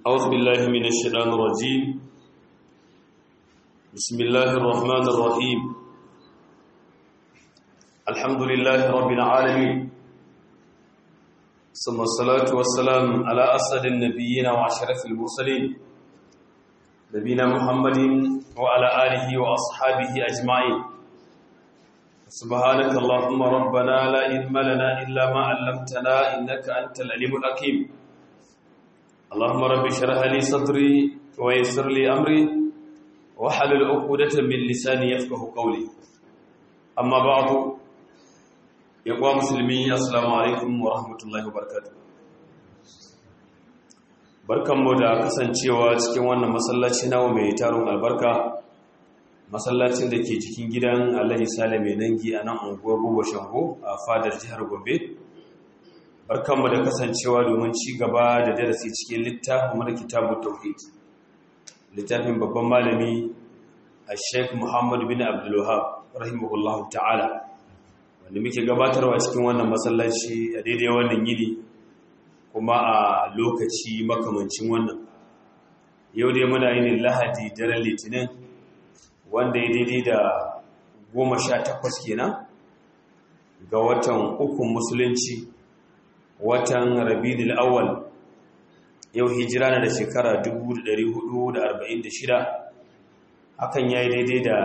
أعوذ بالله من الشيطان الرجيم بسم الله الرحمن الرحيم الحمد لله رب العالمين ثم الصلاة والسلام على أسد النبيين وأشرف المرسلين نبينا محمد وعلى آله وأصحابه أجمعين سبحانك اللهم ربنا لا علم لنا إلا ما علمتنا إنك أنت العليم الحكيم اللهم رب اشرح لي صدري ويسر لي أمري وحلل عقدة من لساني يفقه قولي أما بعد يقوى مسلمين السلام عليكم ورحمة الله وبركاته barkanmu da kasancewa cikin wannan masallaci nawa mai taron albarka masallacin da ke cikin gidan alhaji sale mai nangi a nan unguwar buba shango a fadar jihar gombe barkanmu da kasancewa domin ci gaba da darasi cikin littafin mana kitabu tauhid littafin babban malami a sheik muhammadu bin abdullahab rahimahullahu ta'ala wanda muke gabatarwa cikin wannan masallaci a daidai wannan yini kuma a lokaci makamancin wannan yau dai muna yin lahadi daren litinin wanda ya daidai da goma sha takwas kenan ga watan ukun musulunci watan rabidul awwal yau hijira na da shekara 1446 hakan ya yi daidai da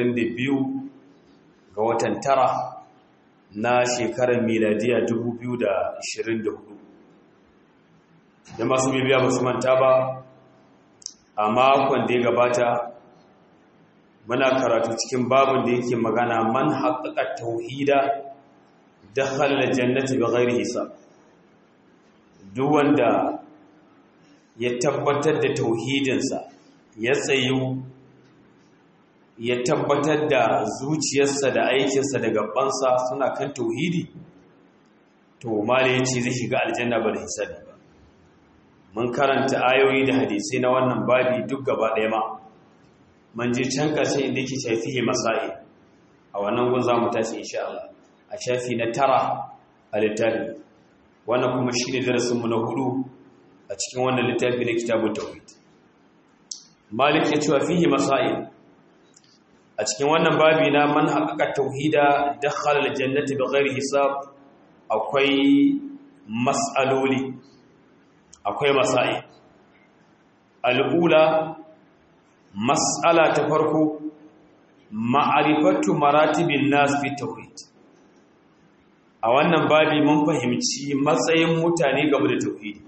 22 ga watan tara na shekarar miladiya 2024 da masu bibiya ba su manta ba a makon da ya gabata muna karatu cikin babin da yake magana man haƙaƙa tauhida da halar jannati ba gairi hisab duk wanda ya tabbatar da tauhidinsa ya tsayu ya tabbatar da zuciyarsa da aikinsa da gabansa suna kan tauhidi to mala ya ce zai shiga aljanna ba da hisabi ba mun karanta ayoyi da hadisai na wannan babi duk gaba ɗaya ma man je can ƙarshe inda yake shafihi masai a wannan gun za mu tashi insha Allah a shafi na tara a littafi wannan kuma shi ne darasinmu na hudu a cikin wannan littafi na kitabun tawhid malik ya cewa fihi masail a cikin wannan babi na man haƙaƙa tauhida dakhala aljannati bighairi hisab akwai mas'aloli akwai masail al'ula mas'ala ta farko ma'arifatu maratibin nas fi tauhid a wannan babi mun fahimci matsayin mutane game da tauhidi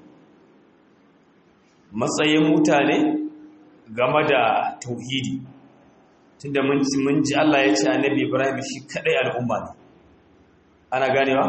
matsayin mutane game da tauhidi tunda mun ji mun ji Allah ya ce annabi Ibrahim shi kadai al'umma ne ana ganewa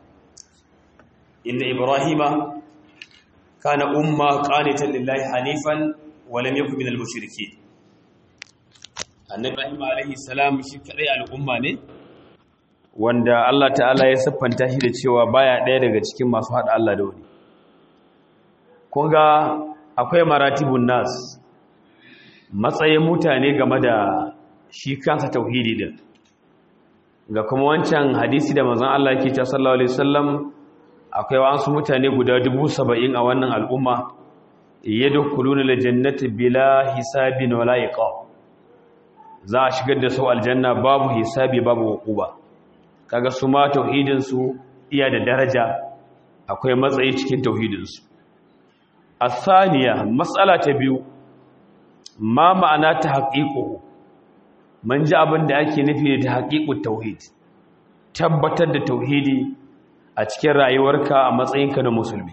inna ibrahima kana umma qanitan lillahi hanifan wa lam yakun minal mushrikeen annabi Ibrahim alaihi salam shi kadai al'umma ne wanda Allah ta'ala ya siffanta shi da cewa baya ɗaya daga cikin masu haɗa Allah da wani kun ga akwai maratibun nas matsayin mutane game da shi kansa tauhidi din ga kuma wancan hadisi da manzon Allah yake cewa sallallahu alaihi wasallam akwai wasu mutane guda dubu saba'in a wannan al'umma yadkhuluna aljannata bila hisabin wala iqab za a shigar da su aljanna babu hisabi babu uquba kaga su ma tauhidinsu iya da daraja akwai matsayi cikin tauhidinsu asaniya matsala ta biyu ma ma'ana ta haƙiƙo man ji abin da ake nufi da haƙiƙun tauhid tabbatar da tauhidi a cikin rayuwarka a matsayinka na musulmi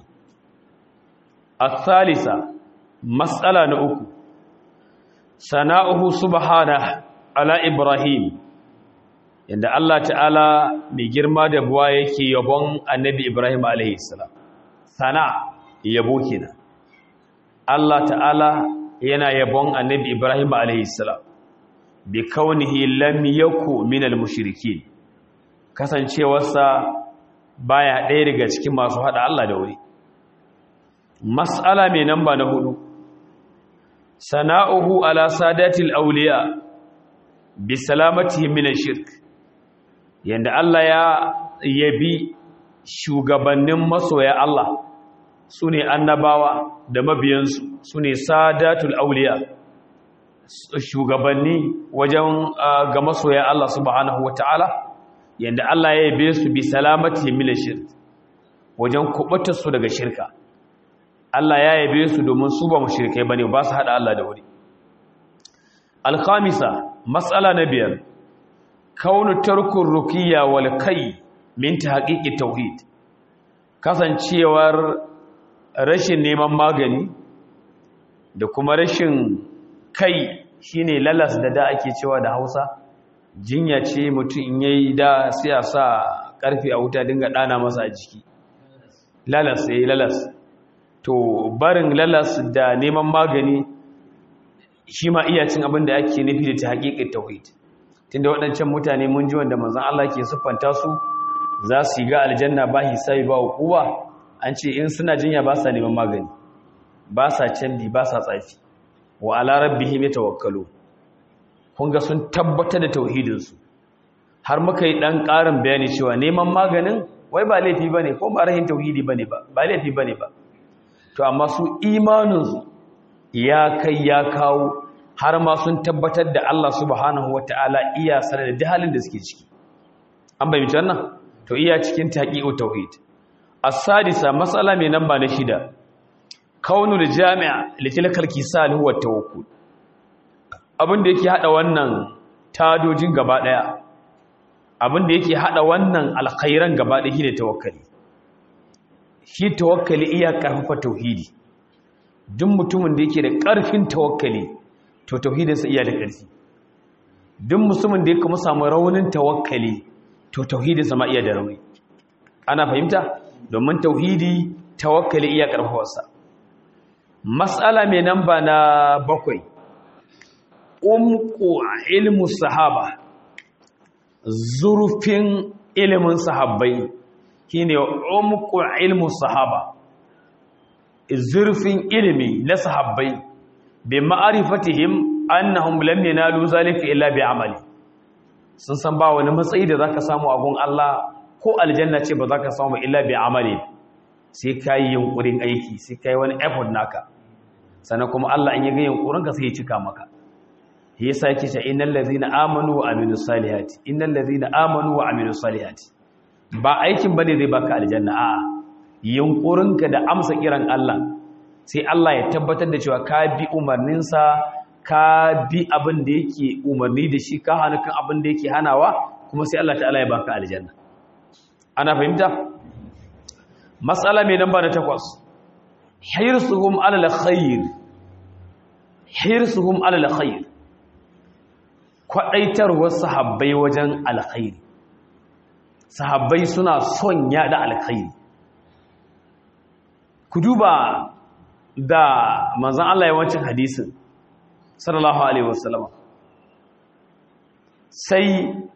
asalisa matsala na uku sana'uhu subhana ala ibrahim yadda Allah ta'ala mai girma da buwa yake yabon annabi Ibrahim alaihissalam sana yabo kenan Allah ta'ala yana yabon annabi Ibrahim alaihissalam bi kaunihi lam yaku minal mushrikin kasancewarsa baya ɗaya daga cikin masu hada Allah da wuri mas'ala mai namba na hudu sana'uhu ala sadatil awliya bi salamatihim min shirk yanda Allah ya yabi shugabannin masoya Allah su ne annabawa da mabiyansu su ne sadatul auliya shugabanni wajen ga masoya Allah subhanahu wata'ala yanda Allah ya yabe su bi salamati min shirk wajen kubutar su daga shirka Allah ya yabe su domin su ba mushrikai bane ba su hada Allah da wuri al-khamisa mas'ala na biyar kaunu tarkur ruqiyya wal kai min tahqiqi tauhid kasancewar rashin neman magani da kuma rashin kai shine lalas da da ake cewa da Hausa jinya ce mutum in yayi da sai a sa karfi a wuta dinga dana masa a jiki lalas yayi lalas to barin lalas da neman magani shi ma iya cin abin da ake nufi da ta haƙiƙin tauhid tunda waɗancan mutane mun ji wanda manzon Allah ke siffanta su za su yi ga aljanna ba hisabi ba hukuba an ce in suna jinya ba sa neman magani ba sa canbi ba sa tsafi wa ala rabbihim yatawakkalu kun ga sun tabbatar da tauhidinsu har muka yi dan ƙarin bayani cewa neman maganin wai ba laifi bane ko ba rahin tauhidi bane ba ba laifi bane ba to amma su imanin ya kai ya kawo har ma sun tabbatar da Allah subhanahu wataala iya sanar da halin da suke ciki an bayyana wannan to iya cikin taqiqu tauhid as-sadisa mas'ala mai namba na shida kaunul jami'a litilkal kisal huwa tawakkul abin da yake hada wannan tadojin gaba daya abin da yake hada wannan alkhairan gaba daya shine tawakkali shi tawakkali iya karfafa tauhidi duk mutumin da yake da karfin tawakkali to tauhidinsa iya da karfi duk musulmin da yake kuma samu raunin tawakkali to tauhidinsa ma iya da rauni ana fahimta domin tauhidi tawakkali iya karfafarsa matsala mai namba na bakwai umku ilmu sahaba zurfin ilimin sahabbai shine umku ilmu sahaba zurfin ilimi na sahabbai bi ma'arifatihim annahum lam yanalu zalika illa bi amali sun san ba wani matsayi da zaka samu a gun Allah ko aljanna ce ba zaka samu illa bi amali sai kai yunkurin aiki sai kai wani effort naka sannan kuma Allah in ya ga yunkurin ka sai ya cika maka yasa yake cewa innal ladzina amanu wa amilus salihati innal ladzina amanu wa amilus salihati ba aikin bane zai baka aljanna a'a yunkurinka da amsa kiran Allah sai Allah ya tabbatar da cewa ka bi umarninsa ka bi abin da yake umarni da shi ka hana kan abin da yake hanawa kuma sai Allah ta'ala ya baka aljanna ana fahimta matsala mai namba na takwas hirsuhum alal khair hirsuhum alal khair kwadaitarwar sahabbai wajen alkhairi sahabbai suna son yada alkhairi ku duba da manzan Allah yawancin hadisin sallallahu alaihi wasallam sai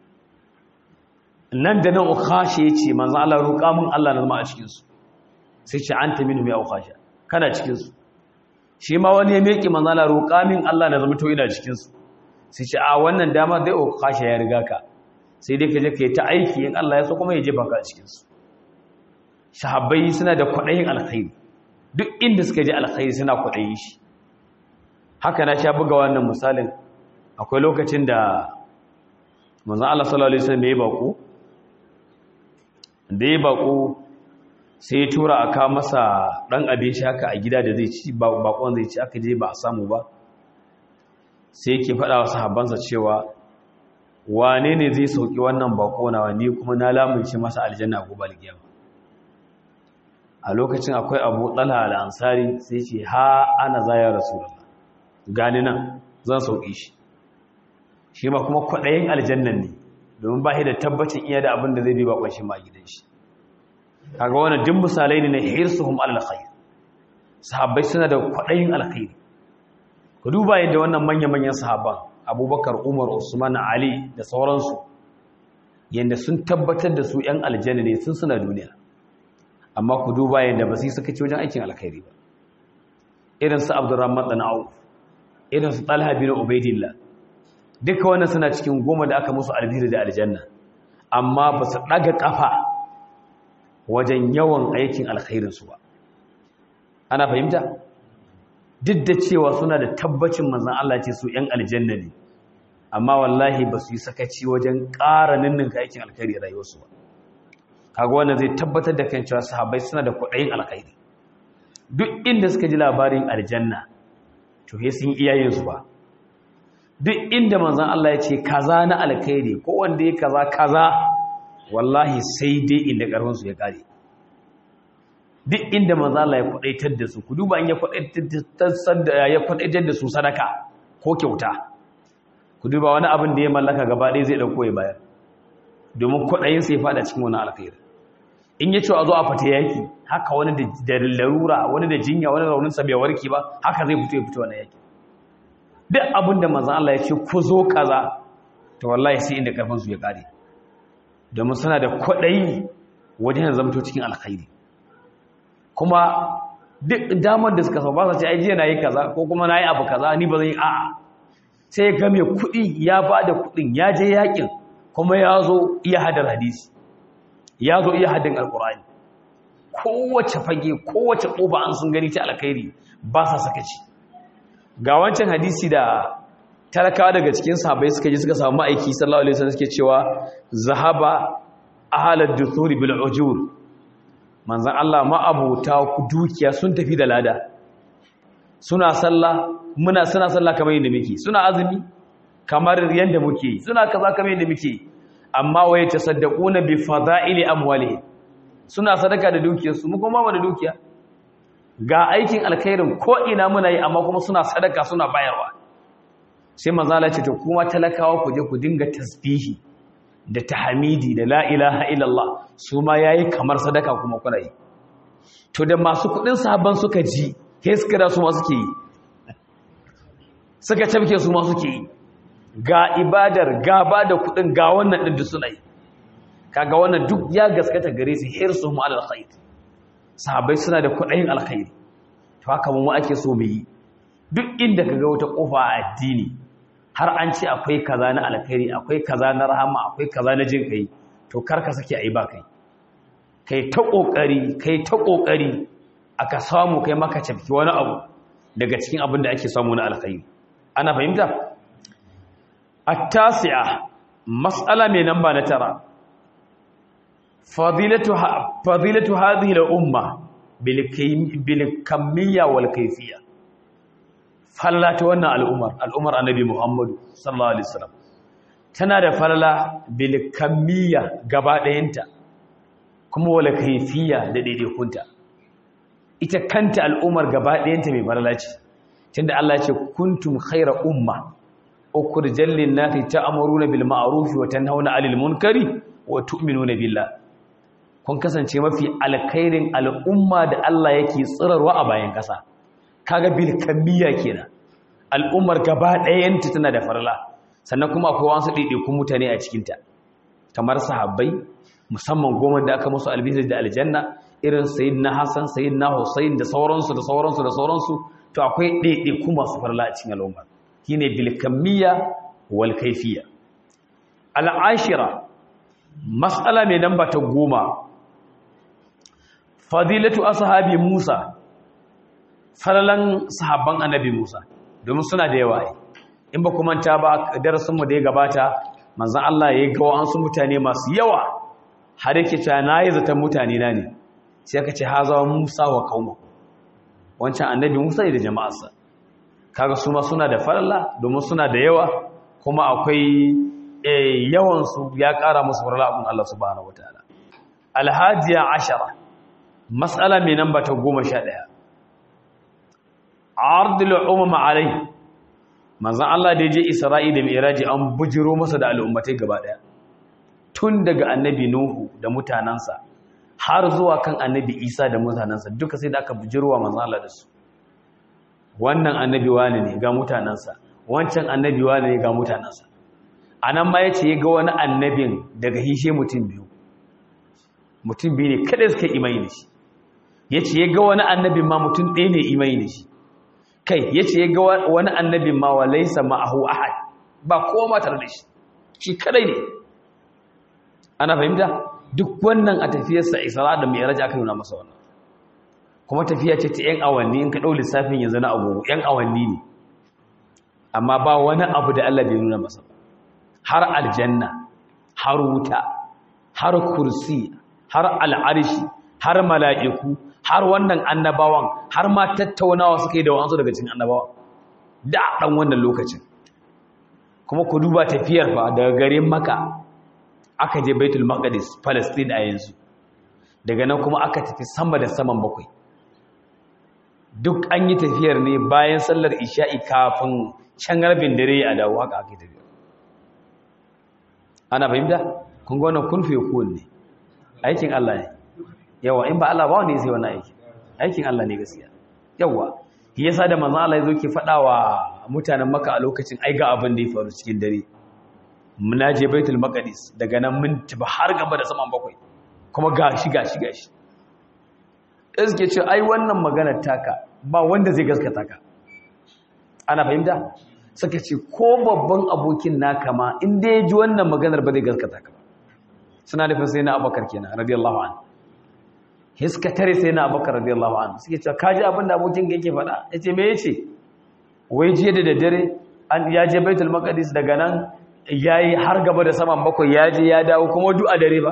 nan da nan ukhashi yace manzan Allah roƙa min Allah na zama a cikin su sai ce anta minhum ya ukhasha kana cikin su shi ma wani ya meki manzan Allah roƙa min Allah na zama to ina cikin su sai ce a wannan dama dai ukhasha ya riga ka sai dai ka je ka yi ta aiki in Allah ya so kuma ya jefa ka a cikin su sahabbai suna da kwaɗayin alkhairi duk inda suka ji alkhairi suna kwaɗayi shi haka na sha buga wannan misalin akwai lokacin da manzan Allah sallallahu Alaihi wasallam ya yi baƙo da ya baƙo sai ya tura aka masa ɗan abin shi haka a gida da zai ci baƙon zai ci aka je ba a samu ba sai yake faɗa wa sahabbansa cewa wane ne zai sauki wannan baƙo na wani kuma na lamunci masa aljanna gobe alkiyama a lokacin akwai abu ɗala al'ansari sai ce ha ana zaya rasulullah gani nan zan sauƙi shi shi ma kuma kwaɗayin aljannan ne domin ba da tabbacin iya da abin da zai bi bakon shi ma gidan shi kaga wani duk misalai ne na hirsuhum alkhair sahabbai suna da kwaɗayin alkhairi ku duba yadda wannan manya-manyan sahabban abubakar umar usman ali da sauransu yadda sun tabbatar da su 'yan aljanna ne sun suna duniya amma ku duba yadda ba su yi suka ci wajen aikin alkhairi ba irin su abdurrahman dan auf irin su talha bin ubaidillah duka wannan suna cikin goma da aka musu albiri da aljanna amma ba su daga kafa wajen yawan aikin alkhairin su ba ana fahimta duk da cewa suna da tabbacin manzan Allah ce su ‘yan aljanna ne amma wallahi ba su yi sakaci wajen ƙara ninninka aikin alkhairi a rayuwarsu ba kaga wanda zai tabbatar da kan cewa sahabbai suna da kwaɗayin alkhairi duk inda suka ji labarin aljanna to he sun iyayensu ba duk inda manzan Allah ya ce kaza na alkhairi ko wanda ya kaza kaza wallahi sai dai inda ƙarfinsu ya ƙare duk inda manzan Allah ya kwaɗaitar da su ku duba in ya kwaɗaitar da su sadaka ko kyauta ku duba wani abin da ya mallaka gaba ɗaya zai ɗauko ya bayar domin kwaɗayin sai faɗa cikin wani alkhairi in ya ce a zo a fata yaki haka wani da larura wani da jinya wani rauninsa bai warke ba haka zai fito ya fito wani yaki duk abin da manzan Allah ya ce ku zo kaza to wallahi sai inda karfin su ya kare domin suna da kwaɗayi wajen zamto cikin alkhairi kuma duk damar da suka ba su ce ai jiya na yi kaza ko kuma na yi abu kaza ni ba zan yi a'a sai ya ga mai kuɗi ya ba da kuɗin ya je yakin kuma ya zo iya hadar hadisi ya zo iya hadin alkur'ani kowace fage kowace ƙofa an sun gani ta alkhairi ba sa sakaci ga wancan hadisi da talakawa daga cikin sahabbai suka ji suka samu aiki sallallahu alaihi wasallam suke cewa zahaba ahalad duthuri bil ujur manzon Allah ma abuta dukiya sun tafi da lada suna sallah muna suna sallah kamar yadda muke suna azumi kamar yadda muke suna kaza kamar yadda muke amma waye tasaddaquna bi fada'ili amwalihim suna sadaka da dukiyarsu mu kuma ba da dukiya ga aikin alkhairin ko ina muna yi amma kuma suna sadaka suna bayarwa sai manzala ce to kuma talakawa ku je ku dinga tasbihi da tahmidi da la ilaha illallah su ma yayi kamar sadaka kuma kuna yi to da masu kudin sahabban suka ji sai suka da su ma suke yi suka tabke su ma suke yi ga ibadar ga ba da kudin ga wannan din da suna yi kaga wannan duk ya gaskata gare su hirsu mu alal khair sahabbai suna da kudayin alkhairi to haka mu ake so mu yi duk inda kaga wata kofa a addini har an ce akwai kaza na alkhairi akwai kaza na rahama akwai kaza na jin kai to karka sake ayi ba kai kai ta kokari kai ta kokari aka samu kai maka cafki wani abu daga cikin abin da ake samu na alkhairi ana fahimta at-tasi'a mas'ala mai namba na tara fadilatu fadilatu hadhihi al-umma bil kamiyya wal kayfiyya falala ta wannan al'umar al'umar annabi muhammadu sallallahu alaihi wasallam tana da falala bil kamiyya gaba ɗayanta kuma wal kayfiyya da daidaikunta ita kanta al'umar gaba ɗayanta mai falala ce tunda Allah ya ce kuntum khayra umma ukhrijal lin nasi ta'muruna bil ma'ruf wa tanhauna 'anil munkari wa tu'minuna billah kun kasance mafi alkhairin al'umma da Allah yake tsirarwa a bayan ƙasa kaga bil kamiyya kenan al'ummar gaba ɗayanta tana da farla sannan kuma akwai wasu ɗaiɗaikun mutane a cikinta kamar sahabbai musamman goma da aka musu albishir da aljanna irin sayyidina Hassan sayyidina Hussein da sauransu da sauransu da sauransu to akwai ɗaiɗaiku masu farla a cikin al'umma shine bil kamiyya wal kayfiyya al'ashira mas'ala mai namba ta goma fadilatu ashabi Musa falalan sahabban annabi Musa domin suna da yawa in ba kuma ta ba darasin mu da ya gabata manzon Allah ya ga wasu mutane masu yawa har yake cewa nayi zaton mutane na ne sai aka ce haza Musa wa qauma wancan annabi Musa da jama'arsa kaga su ma suna da falala domin suna da yawa kuma akwai yawan su ya kara musu falala abun Allah subhanahu wataala alhadiya ashara mas'ala mai namba ta goma sha ɗaya ardul umma alai manzon Allah da je Isra'i da Mi'raji an bujiro masa da al'ummatai gaba daya tun daga annabi Nuhu da mutanansa har zuwa kan annabi Isa da mutanansa duka sai da aka bujiro wa manzon Allah da su wannan annabi wani ne ga mutanansa wancan annabi wani ne ga mutanansa anan ma yace ga wani annabin daga hishe mutum biyu mutum biyu ne kada suka imani da shi yace ga wani annabin ma mutum ɗaya ne imani da shi kai ya ce ya ga wani annabin ma wa laisa ma'ahu ahad ba kowa ma tare da shi shi kadai ne ana fahimta duk wannan a tafiyarsa isra da mai raja aka nuna masa wannan kuma tafiya ce ta 'yan awanni in ka ɗau lissafin yanzu na agogo 'yan awanni ne amma ba wani abu da Allah bai nuna masa har aljanna har wuta har kursi har al'arshi har mala'iku har wannan annabawan har ma tattaunawa suka yi da wansu daga cikin annabawan da ɗan wannan lokacin kuma ku duba tafiyar fa daga garin maka aka je baitul maqdis palestine a yanzu daga nan kuma aka tafi sama da saman bakwai duk an yi tafiyar ne bayan sallar isha'i kafin can rabin dare a dawo haka aka yi tafiyar ana fahimta kun ga wannan kun fiye kuwan ne aikin Allah ne yawa in ba Allah ba wani sai wannan aiki aikin Allah ne gaskiya yawa shi yasa da manzon Allah yazo ke faɗa wa mutanen Makka a lokacin ai ga abin da ya faru cikin dare muna je Baitul Maqdis daga nan mun tafi har gaba da saman bakwai kuma gashi gashi gashi suke ce ai wannan magana taka ba wanda zai gaskata ka ana fahimta suka ce ko babban abokin naka ma in dai ya ji wannan maganar ba zai gaskata ka ba suna nufin sai na abakar kenan radiyallahu an hiska tare sai na abakar radiyallahu an suke cewa kaji abin da abokin ka yake faɗa ya ce me ya ce wai jiya da daddare an ya je baitul maqdis daga nan ya yi har gaba da saman bakwai ya je ya dawo kuma duk a dare ba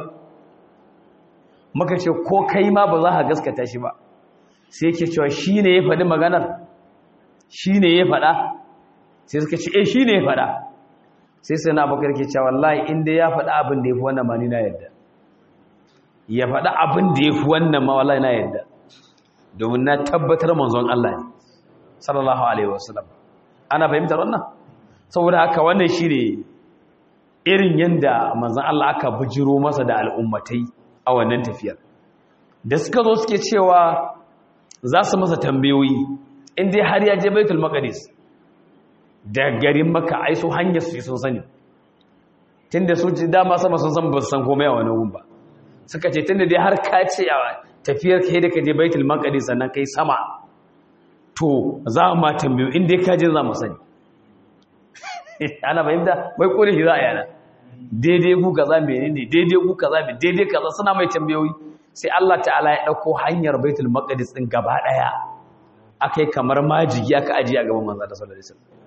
muka ce ko kai ma ba za ka gaskata shi ba sai yake cewa shi ne ya faɗi maganar shi ne ya faɗa sai suka ce eh shi ne ya faɗa sai sai na bakar ke cewa wallahi inda ya faɗa abin da ya fi wannan ma ni na yadda ya faɗa abin da ya fi wannan ma wallahi na yadda domin na tabbatar manzon Allah ne sallallahu alaihi wasallam ana fahimtar wannan saboda haka wannan shi ne irin yanda manzon Allah aka bujiro masa da al'ummatai a wannan tafiyar da suka zo suke cewa za su masa tambayoyi inda har ya je baitul maqdis da garin maka ai su hanyar su sun sani tunda su ji dama sama sun san ba su san komai a wani gun ba suka ce tunda dai har ka ce a tafiyar kai da ka je baitul maqdis sannan kai sama to za mu ma tambayo in dai ka je za mu sani ana fahimta bai kore shi za a yana daidai ku kaza menene daidai ku kaza me daidai kaza suna mai tambayoyi sai Allah ta'ala ya dauko hanyar baitul maqdis din gaba daya akai kamar majigi aka ajiye a gaban manzo da sallallahu alaihi wasallam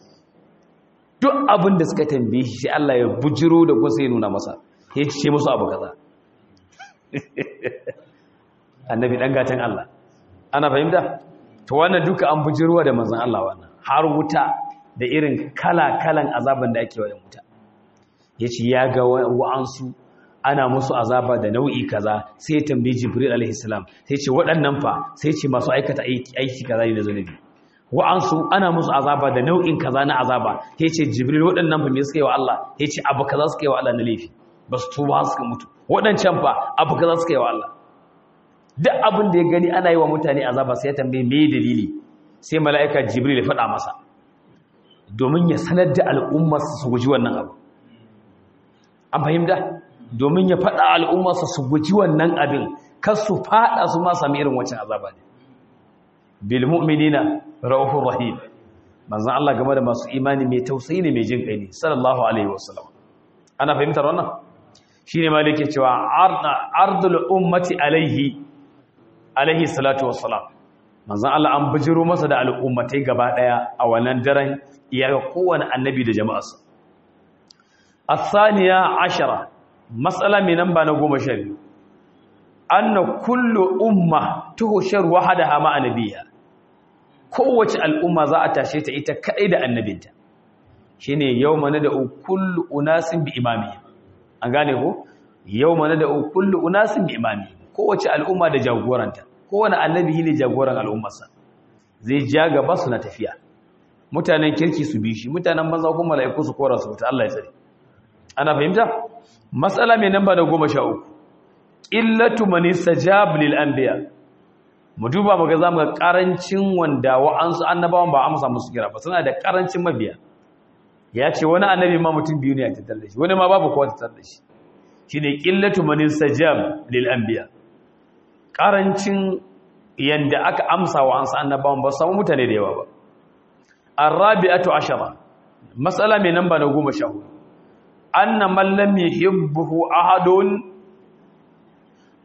duk abin da suka tambaye shi sai Allah ya bujiro da ko sai nuna masa ya ce musu abu kaza annabi dan gatan Allah ana fahimta to wannan duka an bujirowa da manzon Allah wannan har wuta da irin kala-kalan azaban da ake wa wuta yace ya ga wa'ansu ana musu azaba da nau'i kaza sai ya tambayi Jibril alaihi salam sai ce waɗannan fa sai ce masu aikata aiki kaza ne da zunubi wa'ansu ana musu azaba da nau'in kaza na azaba ya ce jibril waɗannan fa me suka yi wa Allah ya ce abu kaza suka yi wa Allah na laifi ba su tuba suka mutu waɗancan fa abu kaza suka yi wa Allah duk abin da ya gani ana yi wa mutane azaba sai ya tambaye me dalili sai mala'ika jibril ya faɗa masa domin ya sanar da al'ummar su guji wannan abu an fahimta domin ya faɗa al'ummar su guji wannan abin kar su faɗa su ma sami irin wancan azaba ne bil mu'minina raufur rahim manzon Allah game da masu imani mai tausayi ne mai jin kai ne sallallahu alaihi wasallam ana fahimtar wannan shine malike cewa ardul ummati alaihi alaihi salatu wassalam manzon Allah an bijiro masa da al'ummatai gaba daya a wannan daren ya ga kowane annabi da jama'arsa الثانية عشرة مسألة من نمبر نقوم شريف أن كل أمة تهشر وحدها مع نبيها kowace al'umma za a tashe ta ita kaɗai da annabinta shi ne yau mana da kullu unasin bi imami an gane ko yau mana da kullu unasin bi imami kowace al'umma da jagoranta kowane annabi ne jagoran al'ummarsa zai ja gaba su na tafiya mutanen kirki su bi shi mutanen maza kuma mala'iku su kora su wuta Allah ya tsare ana fahimta matsala mai namba da goma sha uku illatu man istajab lil anbiya mu duba mu ga zamu ga karancin wanda wa'ansu annabawan ba amsa musu kira ba suna da karancin mabiya ya ce wani annabi ma mutum biyu ne a tattar da shi wani ma babu kowa tattar da shi shine qillatu man istajab lil anbiya karancin yanda aka amsa wa ansu annabawan ba samu mutane da yawa ba arabi'atu ashara mas'ala mai namba na 14 anna man lam yuhibbu ahadun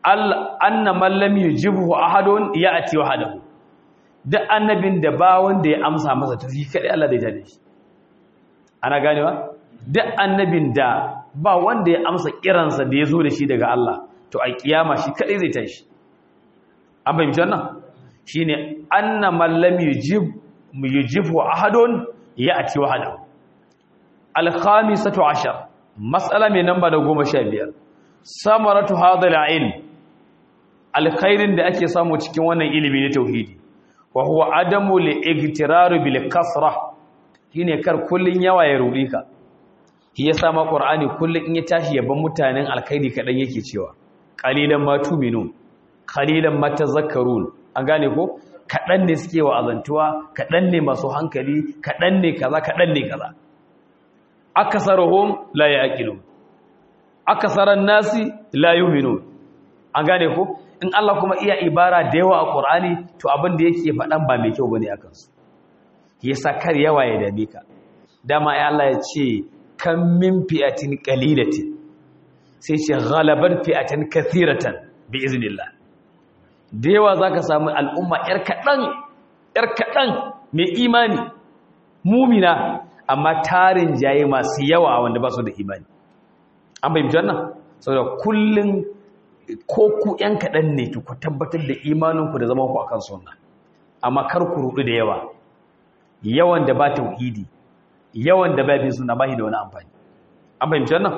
anna man lam yujibhu ahadun ya'ti wahdahu duk annabin da ba wanda ya amsa masa to shi kadai Allah zai tada shi ana ganewa duk annabin da ba wanda ya amsa kiransa da ya zo da shi daga Allah to a kiyama shi kadai zai tashi an fahimci wannan shine anna man lam yujib yujibhu ahadun ya'ti wahdahu al-khamisatu ashar mas'ala mai namba da 15 samaratu hadha al-ilm alkhairin da ake samu cikin wannan ilimi na tauhidi wa huwa adamu li-igtirar bil kasra shine kar kullun yawa ya rudi ka shi yasa ma qur'ani kullun in ya tashi yaban mutanen alkhairi kadan yake cewa qalilan ma tu'minun qalilan ma tazakkarun an gane ko kadan ne suke wa azantuwa kadan ne masu hankali kadan ne kaza kadan ne kaza akasaruhum la yaqilun akasaran nasi la yu'minun an gane ko in Allah kuma iya ibara da yawa a Qur'ani to abin da yake faɗan ba mai kyau bane akan su yasa kar yawa ya dame ka dama ai Allah ya ce kam min fi'atin qalilatin sai ce ghalabat fi'atin kathiratan bi iznillah da yawa zaka samu al'umma yar kadan yar kadan mai imani mumina amma tarin jaye masu yawa wanda ba su da imani an bayyana wannan saboda kullun ko ku ‘yan kaɗan ne ku tabbatar da imaninku da zamanku a kan suna amma kar ku rudu da yawa yawan da ba tauhidi yawan da ba bin suna ba da wani amfani an fahimci wannan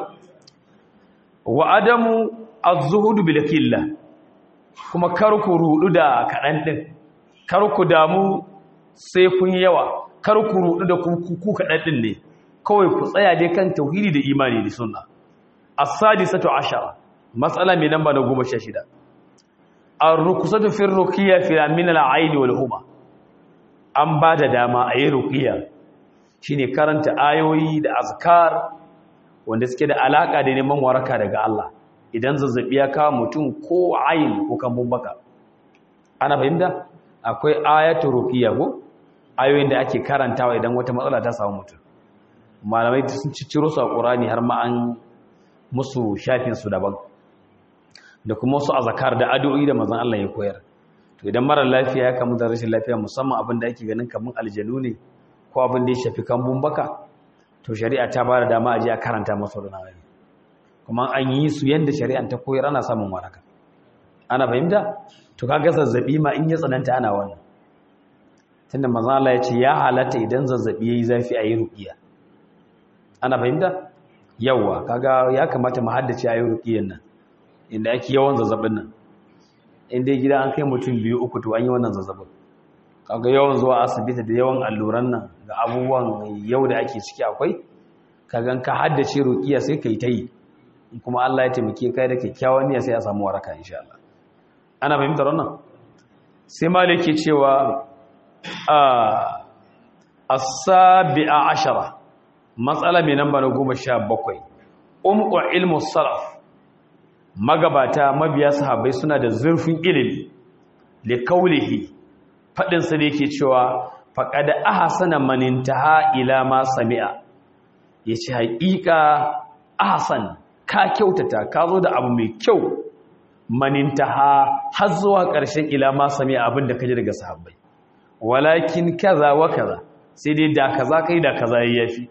wa adamu az-zuhudu bil qilla kuma kar ku rudu da kaɗan ɗin kar ku damu sai kun yawa kar ku rudu da ku ku kaɗan ɗin ne kawai ku tsaya dai kan tauhidi da imani da sunna as-sadisatu ashara matsala mai namba na goma sha shida an rukusatu fin rukiya filamin al'aini wal huma an ba da dama a yi rukiya shi ne karanta ayoyi da azkar wanda suke da alaƙa da neman waraka daga Allah idan zazzabi ya kawo mutum ko ayin ko kambun baka ana fahimta akwai ayatu rukiya ko ayoyin da ake karantawa idan wata matsala ta samu mutum malamai sun cicciro su a ƙurani har ma an musu shafinsu daban da kuma wasu azakar da addu'o'i da manzon Allah ya koyar to idan mara lafiya ya kamu da rashin lafiya musamman abin da ake ganin kaman aljanu ne ko abin da ya shafi kambun baka to shari'a ta bada dama a je a karanta masa da nawayi kuma an yi su yanda shari'an ta koyar ana samun waraka ana fahimta to kaga zazzabi ma in ya tsananta ana wannan tunda manzon Allah ya ce ya halatta idan zazzabi yayi zafi a yi ruqiya ana fahimta yawa kaga ya kamata mu haddace ayi ruqiyan nan inda ake yawan zazzabin nan inda gida an kai mutum biyu uku to an yi wannan zazzabin kaga yawan zuwa asibiti da yawan alluran nan ga abubuwan yau da ake ciki akwai kaga ka haddace ruqiya sai kai tayi kuma Allah ya taimake kai da kyakkyawan niyya sai a samu waraka insha Allah ana fahimtar wannan sai malik ke cewa as-sabi'a ashara matsala mai namba na goma sha bakwai umqu ilmu salaf magabata mabiya sahabbai suna da zurfin ilimi li kaulihi fadin sa da yake cewa faqad ahsana man intaha ila ma sami'a yace haƙiƙa ahsan ka kyautata ka zo da abu mai kyau man intaha har zuwa ƙarshen ila ma sami'a abinda kaje daga sahabbai walakin kaza wa kaza sai dai da kaza kai da kaza yafi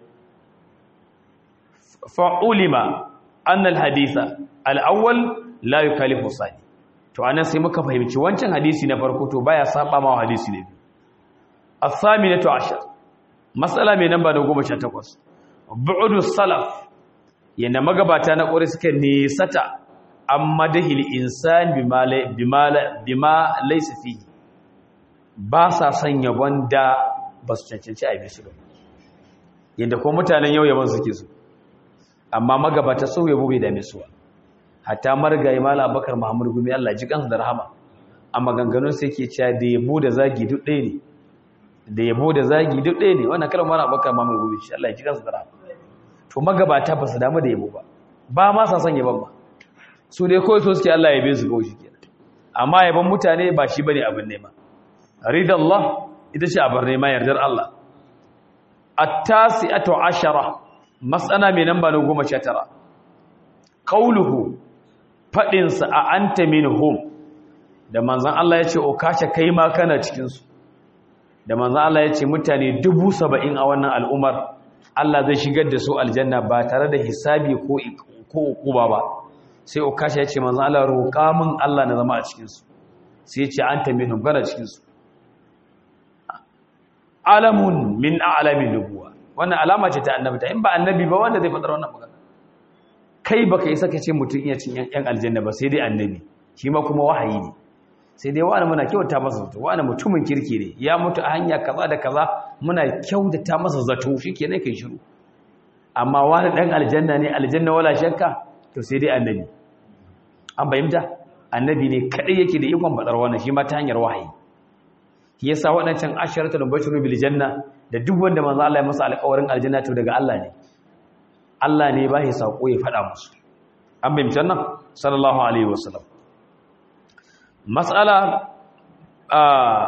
fa'ulima annal haditha al'awwal la yukalifu sani to anan sai muka fahimci wancan hadisi na farko to baya saba ma hadisi ne as-saminatu ashar mas'ala mai namba na 18 bu'du salaf yanda magabata na ƙuri suka nesata amma dahil insan bima bima bima laysa fihi ba sa son yabon da ba su cancanci a bisu ba yanda ko mutanen yau yabon suke su amma magabata sau yabo bai dame su ba hatta margayi mala abakar muhammadu gumi allah ji kansu da rahama a maganganun sai ke cewa da yabo da zagi duk ɗaya ne da yabo da zagi duk ɗaya ne wannan kalmar mala abakar muhammadu gumi shi allah ji kansu da rahama to magabata ba su damu da yabo ba ba ma sa son yabon ba su dai kawai so suke allah yabe su kawai shi kenan amma yabon mutane ba shi bane abin nema ridallah ita ce abin nema yardar allah at-tasi'atu ashara matsana mai namba na goma sha tara ƙauluhu faɗinsa a anta minhum da manzan Allah ya ce o kashe kai ma kana cikinsu da manzan Allah ya ce mutane dubu saba'in a wannan al'umar Allah zai shigar da su aljanna ba tare da hisabi ko ukuba ba sai o kashe ya ce manzan Allah roƙa min Allah na zama a cikinsu sai ya ce anta minhum kana cikinsu alamun min a'lamin nubuwa wannan alama ce ta annabi ta in ba annabi ba wanda zai faɗar wannan magana kai baka isa ka ce mutum iya cin yan aljanna ba sai dai annabi shi ma kuma wahayi ne sai dai wani muna kyauta masa zato wani mutumin kirki ne ya mutu a hanya kaza da kaza muna kyautata masa zato shikenan kai shiru amma wani dan aljanna ne aljanna wala shakka to sai dai annabi an bayyanta annabi ne kadai yake da ikon faɗar wannan shi ma ta hanyar wahayi shi yasa waɗancan asharatul bashiru bil janna da duk wanda manzo Allah ya masa alƙawarin aljanna to daga Allah ne Allah ne ba shi sako ya faɗa musu an bayyana nan sallallahu alaihi wasallam mas'ala a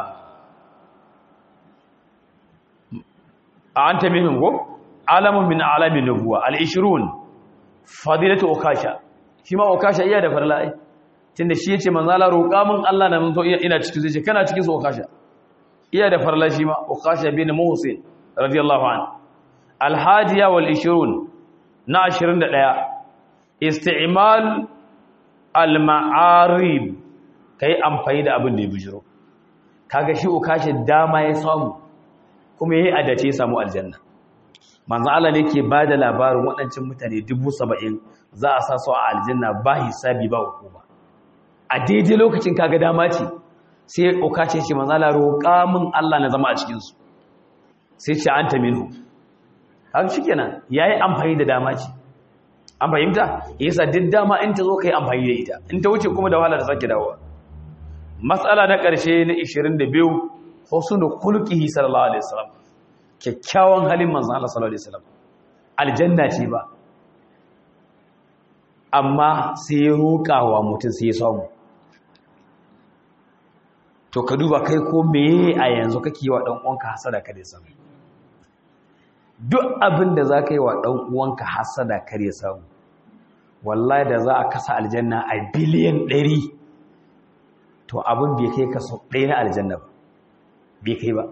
anta minhum go alamun min alamin nubuwa al-20 fadilatu ukasha shi ma ukasha iya da farla'i tunda shi yace manzo Allah roƙa min Allah na mun to ina cikin zai ce kana cikin su ukasha iya da farla shi ma ukasha bin muhsin radiyallahu an al-hadiya wal 20 na 21 isti'mal al-ma'arib kai amfani da abin da ya bijiro kaga shi ukasha dama ya samu kuma yayi adace ya samu aljanna manzo Allah ne ke bada labarin waɗancan mutane 70 za a sa su a aljanna ba hisabi ba hukuma a daidai lokacin kaga dama ce sai ukace shi manzo Allah roƙa min Allah na zama a cikin su sai ce anta minhu haka shikenan yayi amfani da dama ce an fahimta yasa duk dama in ta zo kai amfani da ita in ta wuce kuma da wahala da sake dawowa matsala na ƙarshe na 22 husnul khuluqihi sallallahu alaihi wasallam kyakkyawan halin manzon Allah sallallahu alaihi wasallam aljanna ce ba amma sai ya roƙawa mutum sai ya samu to ka duba kai ko meye a yanzu kake yi wa dan uwanka hasada kare samu duk abin da za ka yi wa dan uwanka hasada kare samu wallahi da za a kasa aljanna a biliyan 100 to abin bai kai kaso ɗaya na aljanna ba bai kai ba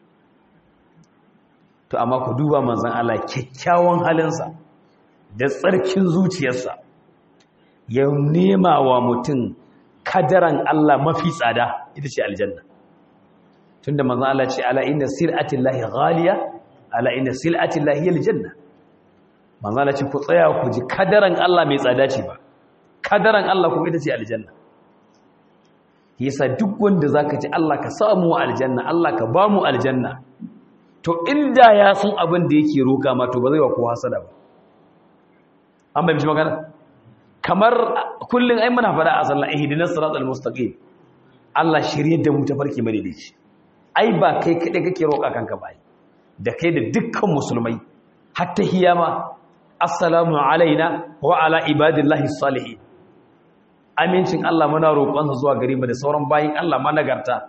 to amma ku duba manzan Allah kyakkyawan halinsa da tsarkin zuciyarsa ya nema wa mutum kadaran Allah mafi tsada ita ce aljanna tunda manzan Allah ce ala inna sil'atin lahi ghaliya ala inna sil'atin lahi aljanna manzan Allah ce ku tsaya ku ji kadaran Allah mai tsada ce ba kadaran Allah kuma ita ce aljanna yasa duk wanda zaka ji Allah ka samu aljanna Allah ka ba mu aljanna to inda ya san abin da yake roka ma to ba zai wa kowa hasada ba an bai mishi magana kamar kullun ai muna fada a sallah ihdinas siratal mustaqim Allah shirye da mu ta farki madaidaici ai ba kai kade kake roka kanka ba da kai da dukkan musulmai hatta hiyama assalamu alaina wa ala ibadillahi salihin amincin Allah muna roƙonsa zuwa gare mu da sauran bayin Allah ma nagarta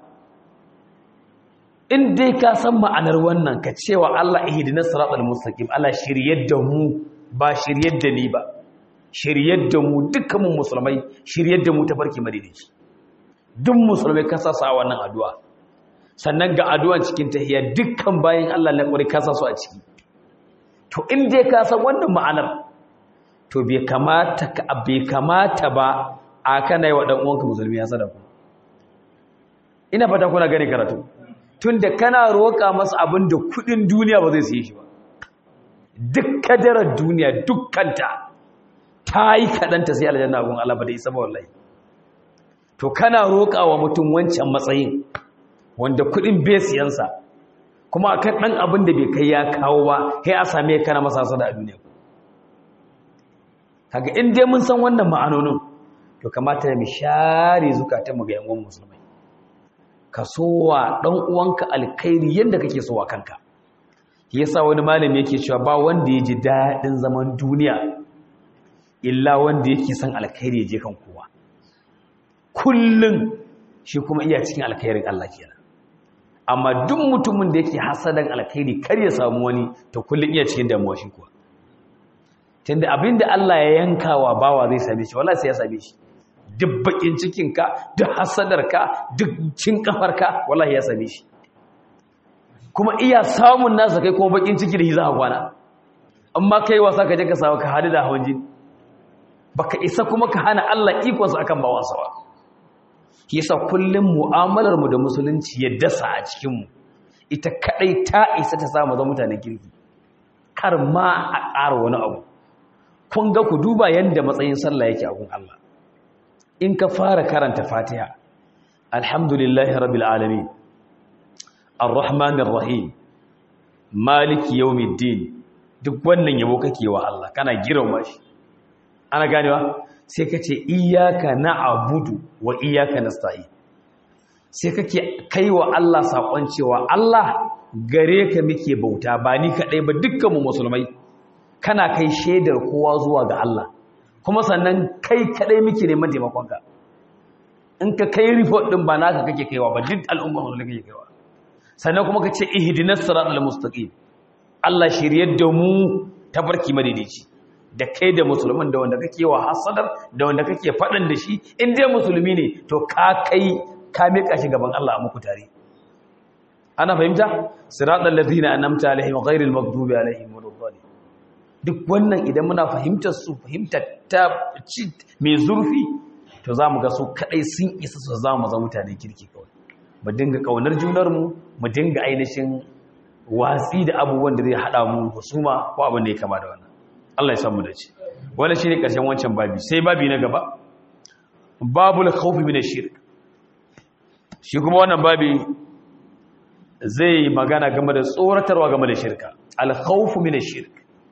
in dai ka san ma'anar wannan ka cewa Allah ihdinas siratal mustaqim Allah shiryar da mu ba shiryar da ni ba shiryar da mu dukkan mu musulmai shiryar da mu ta farki madaidaici duk musulmai ka sa sa wannan addu'a sannan ga addu'an cikin tahiyya dukkan bayin Allah na ƙwari ka sa su a ciki to in dai ka san wannan ma'anar to bai kamata ka bai kamata ba a kana yi wa ɗan uwanka musulmi ya sadaka ina fata kuna gani karatu tunda kana roƙa masa abin da kuɗin duniya ba zai siye shi ba duk kadarar duniya dukkanta ta yi kaɗanta sai aljanna abin Allah ba da isa ba wallahi to kana roƙa wa mutum wancan matsayin wanda kuɗin bai siyansa kuma akan ɗan abin da bai kai ya kawo ba sai a same kana masa sada a duniya kaga in dai mun san wannan ma'anonin to kamata mu share zukatanmu ga yan musulmai ka sowa dan uwanka alkhairi yanda kake sowa kanka yasa wani malami yake cewa ba wanda ya ji dadin zaman duniya illa wanda yake son alkhairi je kan kowa kullun shi kuma iya cikin alkhairin Allah kenan amma duk mutumin da yake hasadan alkhairi kar ya samu wani to kullun iya cikin damuwa shi kuwa tunda abinda Allah ya yanka wa bawa zai same shi wallahi sai ya same shi duk bakin cikinka duk hasadarka duk cin kafarka wallahi ya same shi kuma iya samun nasa kai kuma bakin ciki da shi za ka kwana amma kai wasa ka je ka samu ka hadu da hawan jini baka isa kuma ka hana Allah ikonsa akan bawansa ba yasa kullum mu'amalar mu da musulunci ya dasa a cikin mu ita kadai ta isa ta samu zama mutanen kirki kar ma a ƙara wani abu kun ga ku duba yanda matsayin sallah yake a gun Allah in ka fara karanta Fatiha alhamdulillahi rabbil alamin arrahmanir rahim maliki yawmiddin duk wannan yabo kake wa Allah kana girma shi ana ganewa sai ka ce iyaka na abudu wa iyaka na sa'i sai kake kai wa Allah saƙon cewa Allah gare ka muke bauta ba ni kaɗai ba dukkanmu musulmai kana kai shaidar kowa zuwa ga Allah kuma sannan kai kaɗai muke neman taimakonka in ka kai report ɗin ba naka kake kaiwa ba duk al'ummar musulmai kake kaiwa sannan kuma ka ce ihdinas siratal mustaqim Allah shiryar da mu tabarki madaidaici da kai da musulmin da wanda kake wa hasadar da wanda kake faɗin da shi in dai musulmi ne to ka kai ka miƙa shi gaban Allah a muku tare ana fahimta siratal ladina an'amta alaihim ghairil maghdubi alaihim waladdallin duk wannan idan muna fahimtar su fahimtar ta mai zurfi to zamu ga su kadai sun isa su zama zama mutane kirki kawai mu dinga kaunar junar mu mu dinga ainihin watsi da abubuwan da zai hada mu husuma ko abin da ya kama da wannan Allah ya samu da ci wanda shi ne ƙarshen wancan babi sai babi na gaba babul khawfi min ash-shirk shi kuma wannan babi zai magana game da tsoratarwa game da shirka al-khawfu min ash-shirk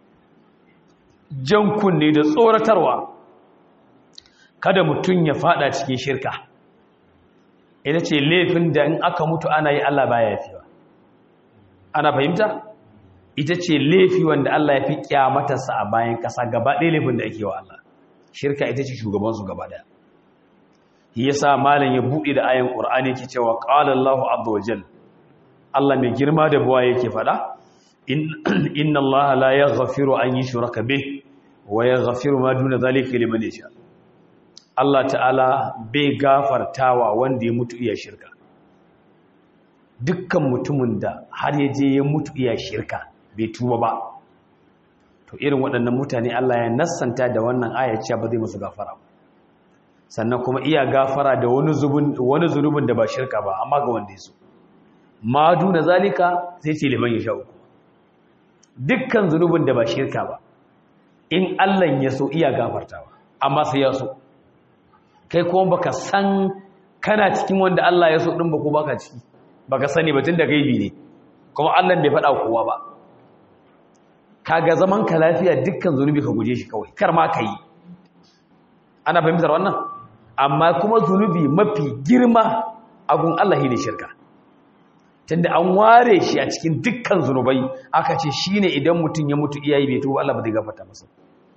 jan kunne da tsoratarwa kada mutum ya fada cikin shirka ita ce laifin da in aka mutu ana yi Allah baya yafiwa ana fahimta ita ce laifi wanda Allah ya fi kyamatarsa a bayan ƙasa gaba ɗaya laifin da ake wa Allah shirka ita ce shugabansu gaba ɗaya ya sa malin ya buɗe da ayan ƙur'ani ke cewa ƙalar Allah azza wa jal Allah mai girma da buwa yake faɗa inna Allah la ya gafiru an yi shuraka be wa ya gafiru ma duna zalika liman yasha Allah ta'ala bai gafartawa wanda ya mutu iya shirka dukkan mutumin da har ya je ya mutu iya shirka bai tuba ba to irin waɗannan mutane Allah ya nassanta da wannan ayar cewa ba zai musu gafara ba sannan kuma iya gafara da wani zubin wani zunubin da ba shirka ba amma ga wanda yaso ma duna zalika sai ce liman ya sha uku dukkan zunubin da ba shirka ba in Allah ya so iya gafartawa amma sai ya so kai kuma baka san kana cikin wanda Allah ya so din ba ko baka ciki baka sani ba tun da gaibi ne kuma Allah bai faɗa kowa ba kaga zaman ka lafiya dukkan zunubi ka guje shi kawai kar ma ka yi ana fahimtar wannan amma kuma zunubi mafi girma agun Allah ne shirka tunda an ware shi a cikin dukkan zunubai aka ce shine idan mutum ya mutu iyayi bai tuba Allah ba zai gafarta masa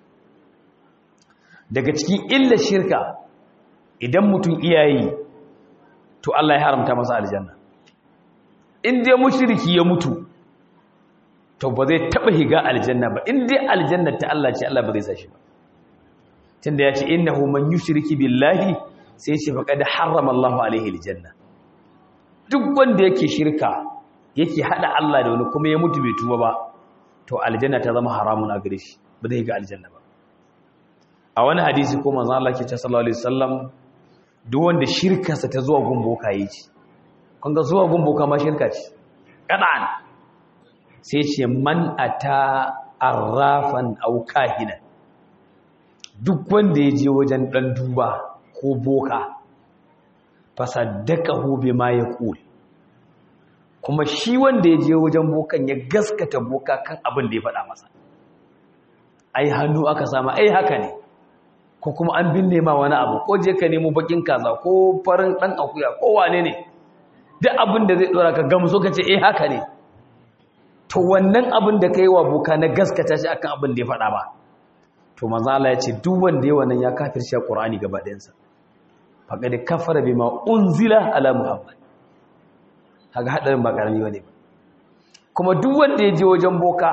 daga cikin illar shirka idan mutum iyayi to Allah ya haramta masa aljanna in dai mushriki ya mutu to ba zai taba higa aljanna ba in dai aljanna ta Allah ce Allah ba zai sashi ba tunda ya ce innahu man yushriki billahi sai ya ce faqad harrama Allahu alaihi aljanna duk wanda yake shirka yake hada Allah da wani kuma ya mutu bai tuba ba to aljanna ta zama haramun a gare shi ba zai higa aljanna ba a wani hadisi ko manzo Allah ke ce sallallahu alaihi wasallam duk wanda shirkarsa ta zuwa gumboka yi ce kun ga zuwa gumboka ma shirka ce kadan sai ce man ata arrafan au kahina duk wanda ya je wajen dan duba ko boka fasaddaqahu bima yaqul kuma shi wanda ya je wajen bokan ya gaskata boka kan abin da ya faɗa masa ai hannu aka sama ai haka ne ko kuma an binne ma wani abu ko je ka nemo bakin kaza ko farin dan akuya ko wane ne duk abin da zai dora ka gamsu ka ce eh haka ne to wannan abin da kai wa boka na gaskata shi akan abin da ya faɗa ba to manzo Allah ya ce duk wanda ya wannan ya kafirci Qur'ani gaba ɗayan sa faqad kafara bima unzila ala muhammad kaga hadarin ba karami bane ba kuma duk wanda ya je wajen boka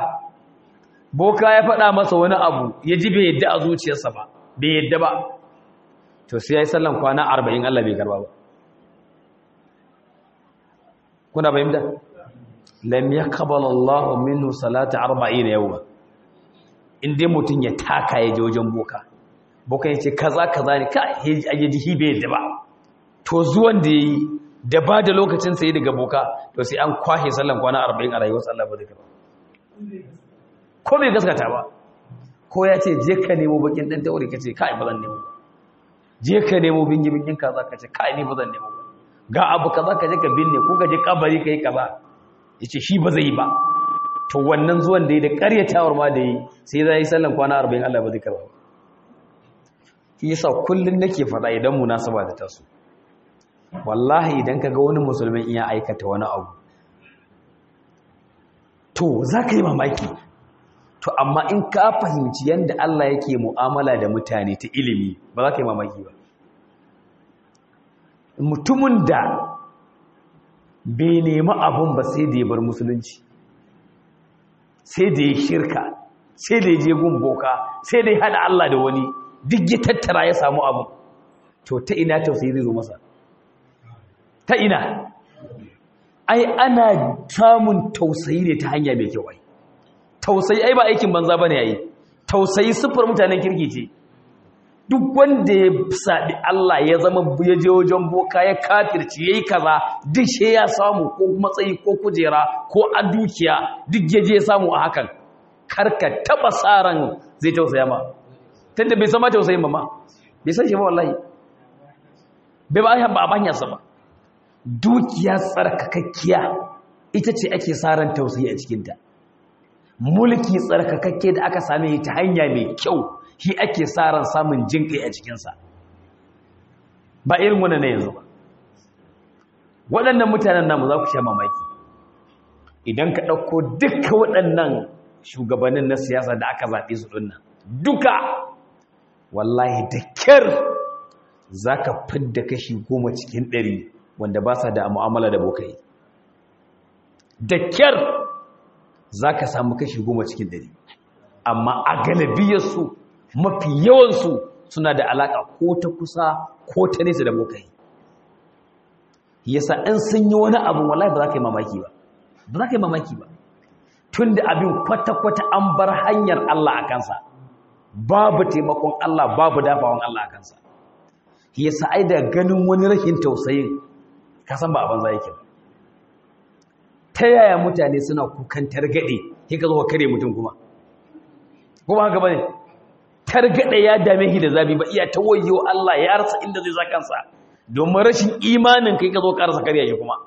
boka ya faɗa masa wani abu ya ji bai yadda a zuciyarsa ba bai yadda ba to sai yayi sallan kwana 40 Allah bai karba ba kuna bayyana lam yaqbal Allah minhu salata 40 yawma indai mutun ya taka ya je wajen boka boka yace kaza kaza ne ka aje hibe da ba to zuwan da yayi da ba da lokacin sai daga boka to sai an kwashe sallan kwana 40 a rayuwar Allah ba zai ba ko bai gaskata ba ko ya ce je ka nemo bakin dan taure kace kai ba zan nemo je ka nemo bingi bingin kaza kace kai ni ba zan nemo ba ga abu kaza ka je ka binne ko ka je kabari kai kaza yace shi ba zai yi ba to wannan zuwan da yi da ƙaryatawar ma da yi sai zai yi sallan kwana 40 Allah ba zai karba shi yasa kullun nake faɗa idan munasaba da taso wallahi idan kaga wani musulmin iya aikata wani abu to zaka yi mamaki to amma in ka fahimci yanda Allah yake mu'amala da mutane ta ilimi ba za ka yi mamaki ba mutumin da bai nemi abun ba sai da ya bar musulunci sai da ya shirka sai da ya je gun boka sai da ya hada Allah da wani duk ya tattara ya samu abu to ta ina tausayi zai zo masa ta ina ai ana samun tausayi ne ta hanya mai kyau ai tausayi ai ba aikin banza bane yayi tausayi sifar mutanen kirki ce duk wanda ya saɗi Allah ya zama ya je wajen boka ya kafirci yayi kaza duk she ya samu ko matsayi ko kujera ko a dukiya duk ya je ya samu a hakan karka taba saran zai tausaya ma tunda bai sama tausayin ba ma bai san shi ba wallahi bai ba ya ba banya sa ba dukiya tsarkakakkiya ita ce ake saran tausayi a cikinta mulki tsarkakakke da aka same ta hanya mai kyau shi ake sa ran samun jinkai a cikinsa ba irin wannan na yanzu ba waɗannan mutanen namu za ku sha mamaki idan ka ɗauko duka waɗannan shugabannin na siyasa da aka zaɓe su ɗin duka wallahi da kyar za ka fidda kashi goma cikin ɗari wanda ba sa da mu'amala da bokai da kyar za ka samu kashi goma cikin ɗari amma a galibiyarsu mafi yawansu suna da alaƙa ko ta kusa ko ta nesa da bokai yasa in sun yi wani abu wallahi ba za ka yi mamaki ba ba za ka yi mamaki ba tun da abin kwata-kwata an bar hanyar Allah a kansa babu taimakon Allah babu dafawan Allah a kansa yasa ai da ganin wani rashin tausayin ka san ba a banza yake ba ta yaya mutane suna kukan targaɗe sai ka zo ka kare mutum kuma kuma haka bane targaɗe ya dame shi da zabi ba iya ta wayo Allah ya rasa inda zai sa kansa domin rashin imanin kai ka zo ka rasa kare shi kuma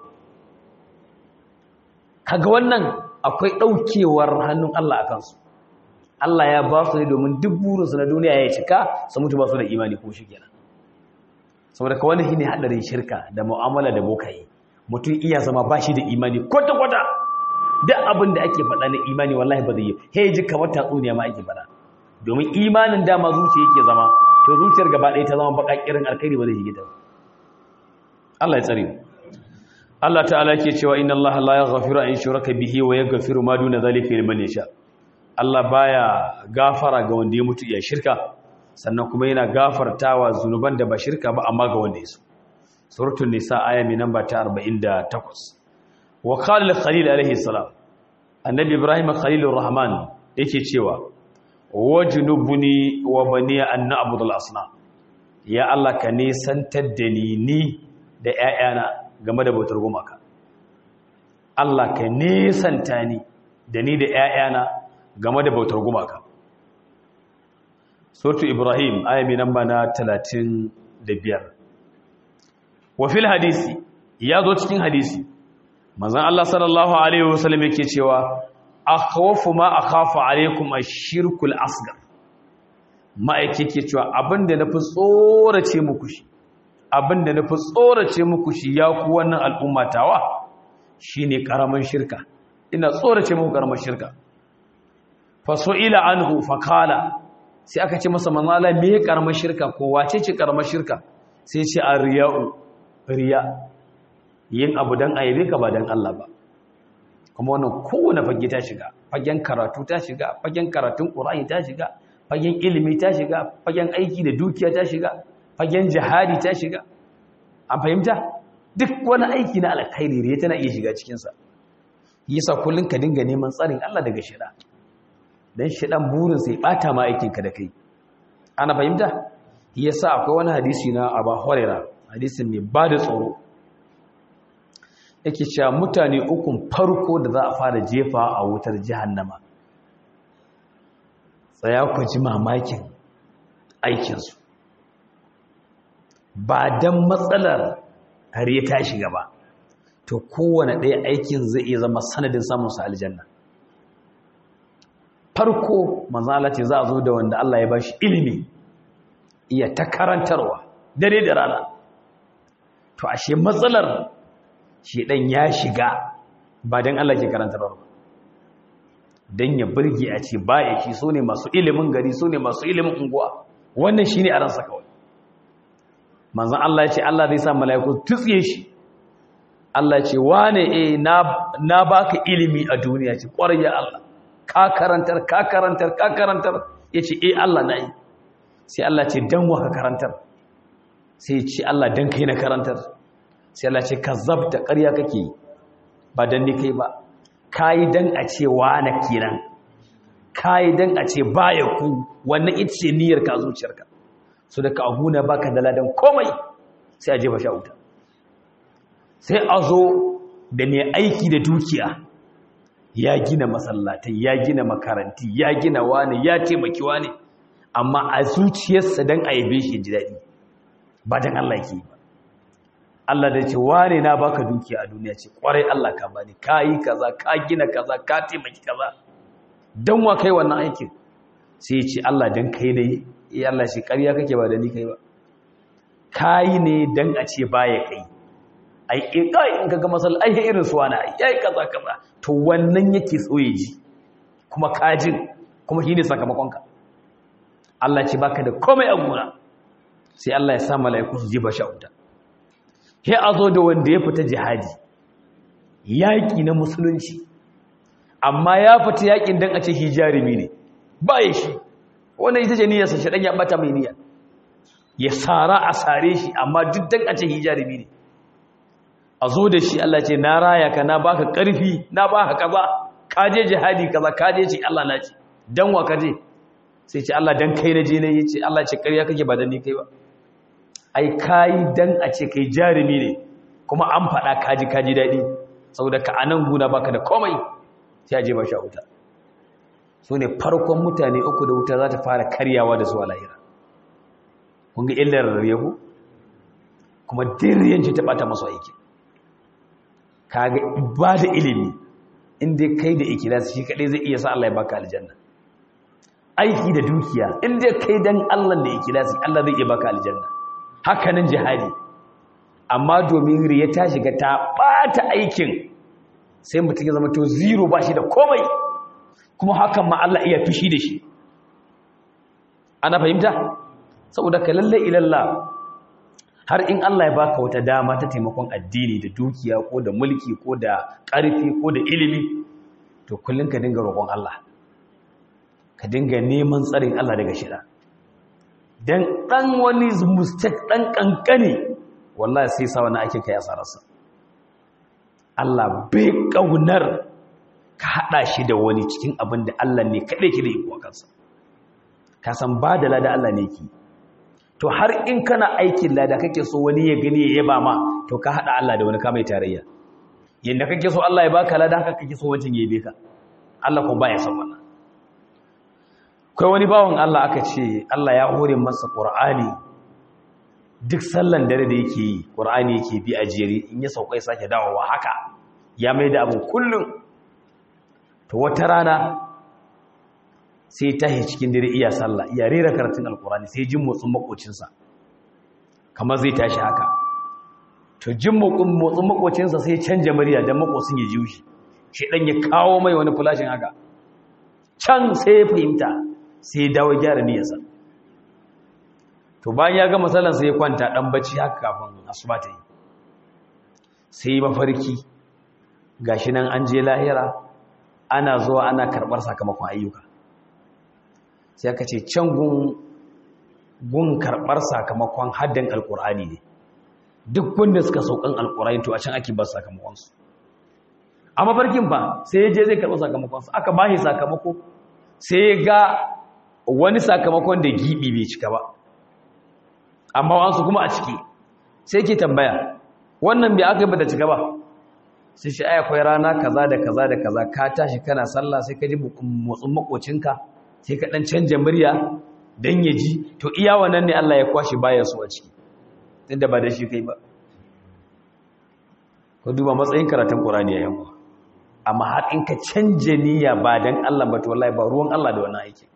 kaga wannan akwai ɗaukewar hannun Allah a kansu Allah ya ba su ne domin duk burinsu na duniya ya cika su mutu ba su da imani ko shi kenan saboda ka wani shine hadarin shirka da mu'amala da bokaye mutum iya zama ba shi da imani kwata-kwata duk abin da ake faɗa na imani wallahi ba zai yi he ji kamar tatsuniya ma ake faɗa domin imanin dama zuciya yake zama to zuciyar gaba ɗaya ta zama baka kirin alkhairi ba zai shige ta Allah ya tsare mu Allah ta'ala yake cewa inna Allah la yaghfiru an yushraka bihi wa yaghfiru ma duna zalika liman yasha Allah baya gafara ga wanda ya mutu ya shirka sannan kuma yana gafartawa zunuban da ba shirka ba amma ga wanda ya so suratul nisa aya mai namba ta 48 wa qala khalil alaihi salam annabi ibrahim khalilur rahman yake cewa wajnubni wa bani an na'budu al-asnam ya Allah ka nisantar da ni ni da ƴaƴana game da bautar gumaka Allah ka nisanta ni da ni da ƴaƴana game da bautar gumaka suratul ibrahim aya mai namba na 35 wafil hadisi ya zo cikin hadisi manzon Allah sallallahu alaihi wasallam yake cewa akhawfu ma akhafu alaikum ash-shirkul asghar ma'aike yake cewa abinda nafi tsorace muku shi abinda nafi tsorace muku shi ya ku wannan al'umma tawa shine karaman shirka ina tsorace muku karaman shirka fa su'ila anhu fa qala sai aka ce masa manzala me karaman shirka ko wace ce karaman shirka sai ce ar-riya'u riya yin abu don aibe ka ba don Allah ba kuma wannan kowane fage ta shiga fagen karatu ta shiga fagen karatun ƙura'in ta shiga fagen ilimi ta shiga fagen aiki da dukiya ta shiga fagen jihadi ta shiga an fahimta duk wani aiki na alkhairi riya tana iya shiga cikinsa yasa kullum ka dinga neman tsarin Allah daga shida dan shidan burin sai bata ma aikinka da kai ana fahimta yasa akwai wani hadisi na Abu Hurairah hadisin ne ba da tsoro yake cewa mutane ukun farko da za a fara jefa a wutar jahannama tsaya ku ji mamakin aikinsu ba don matsalar har ya tashi gaba to kowane ɗaya aikin zai iya zama sanadin samunsa aljanna farko manzala ce za a zo da wanda Allah ya ba shi ilimi iya ta karantarwa dare da rana to ashe matsalar shi ɗan ya shiga ba don Allah ke karantarwa don ya burge a ce baya shi so ne masu ilimin gari so ne masu ilimin unguwa wannan shi ne a ransa kawai manzan Allah ya ce Allah zai sa mala'iku tutsiye shi Allah ce wane e na baka ilimi a duniya ce ƙwarar ya Allah ka karantar ka karantar ka karantar ya ce e Allah na yi sai Allah ce don wa ka karantar sai ce Allah don kai na karantar sai Allah ce ka zabta ƙarya kake yi ba don ni kai ba ka yi don a ce wane kenan ka yi don a ce baya ku wannan ita ce niyyar ka zuciyarka so da ka ahuna baka da ladan komai sai a jefa sha wuta sai a zo da mai aiki da dukiya ya gina masallatai ya gina makaranti ya gina wani ya taimaki wani amma a zuciyarsa don a yabe shi ji daɗi ba don Allah ke ba Allah da ce wane na baka dukiya a duniya ce kwarai Allah ka bani ka yi kaza ka gina kaza ka taimaki kaza don wa kai wannan aikin sai ce Allah don kai ne ya Allah shi ƙarya kake ba da ni kai ba ka yi ne don a ce baya kai ai in kai in kaga masal ai irin su wani ai yayi kaza kaza to wannan yake so ya ji kuma kajin kuma shine sakamakon ka Allah ce baka da komai a gona sai Allah ya sa mala'iku su ji ba shauta sai a zo da wanda ya fita jihadi yaki na musulunci amma ya fita yakin dan a ce shi jarumi ne ba ya shi wannan ita ce niyyarsa shi dan ya bata mai niyya ya sara a sare shi amma duk dan a ce shi jarumi ne a zo da shi Allah ce na raya ka na baka ƙarfi na baka kaza ka je jihadi kaza ka je ce Allah na ce dan wa ka je sai ce Allah dan kai na je ne yace Allah ce ƙarya kake ba dan ni kai ba ai kai dan a ce kai jarumi ne kuma an faɗa kaji kaji daɗi saboda ka anan guna baka da komai sai a je ba sha wuta su ne farkon mutane uku da wuta za ta fara karyawa da su a lahira kun ga illar yahu kuma diryanci ta ɓata masu aiki kaga ba da ilimi inda kai da ikilasi shi kadai zai iya sa Allah ya baka aljanna aiki da dukiya inda kai dan Allah da ikilasi Allah zai iya baka aljanna haka nan jihadi amma domin riya ta shiga ta bata aikin sai mutum ya zama to zero ba shi da komai kuma hakan ma Allah iya fishi da shi ana fahimta saboda ka lalle ilalla har in Allah ya baka wata dama ta taimakon addini da dukiya ko da mulki ko da ƙarfi ko da ilimi to kullum ka dinga roƙon Allah ka dinga neman tsarin Allah daga shida dan dan wani mistake dan kankane wallahi sai sa wani ake kai asararsa Allah bai kaunar ka hada shi da wani cikin abin da Allah ne kadai ke da iko kansa ka san ba da lada Allah ne ki to har in kana aikin lada kake so wani ya gani ya yaba ma to ka hada Allah da wani kamai tarayya yanda kake so Allah ya baka lada haka kake so wancin ya yabe ka Allah ko baya son wannan kai wani bawon Allah aka ce Allah ya hore masa Qur'ani duk sallan dare da yake yi Qur'ani yake bi a jere in ya saukai sake dawowa haka ya mai da abu kullum to wata rana sai tahi cikin dare iya sallah iya rera karatun alkurani sai jin motsin makocinsa kamar zai tashi haka to jin motsin makocinsa sai canja murya don makocin ya ji shi shi dan ya kawo mai wani fulashin haka can sai ya fahimta sai ya dawo gyara niyyarsa to bayan ya gama sallan sai ya kwanta dan bacci haka kafin asuba ta yi sai ya mafarki gashi nan an je lahira ana zuwa ana karbar sakamakon ayyuka sai aka ce can gun gun karɓar sakamakon haddan alƙur'ani ne duk wanda suka saukan alƙur'ani to a can ake ba sakamakonsu a mafarkin ba sai ya je zai karɓi sakamakonsu aka ba shi sakamako sai ya ga wani sakamakon da giɓi bai cika ba amma wasu kuma a ciki sai ke tambaya wannan bai aka yi bata cika ba sai shi ai akwai rana kaza da kaza da kaza ka tashi kana sallah sai ka ji motsin makocinka sai ka dan canja murya dan ya ji to iya wannan ne Allah ya kwashi baya su a ciki tunda ba da shi kai ba ko duba matsayin karatun Qur'ani ya yawa amma har in ka canje niyya ba dan Allah ba to wallahi ba ruwan Allah da wannan aiki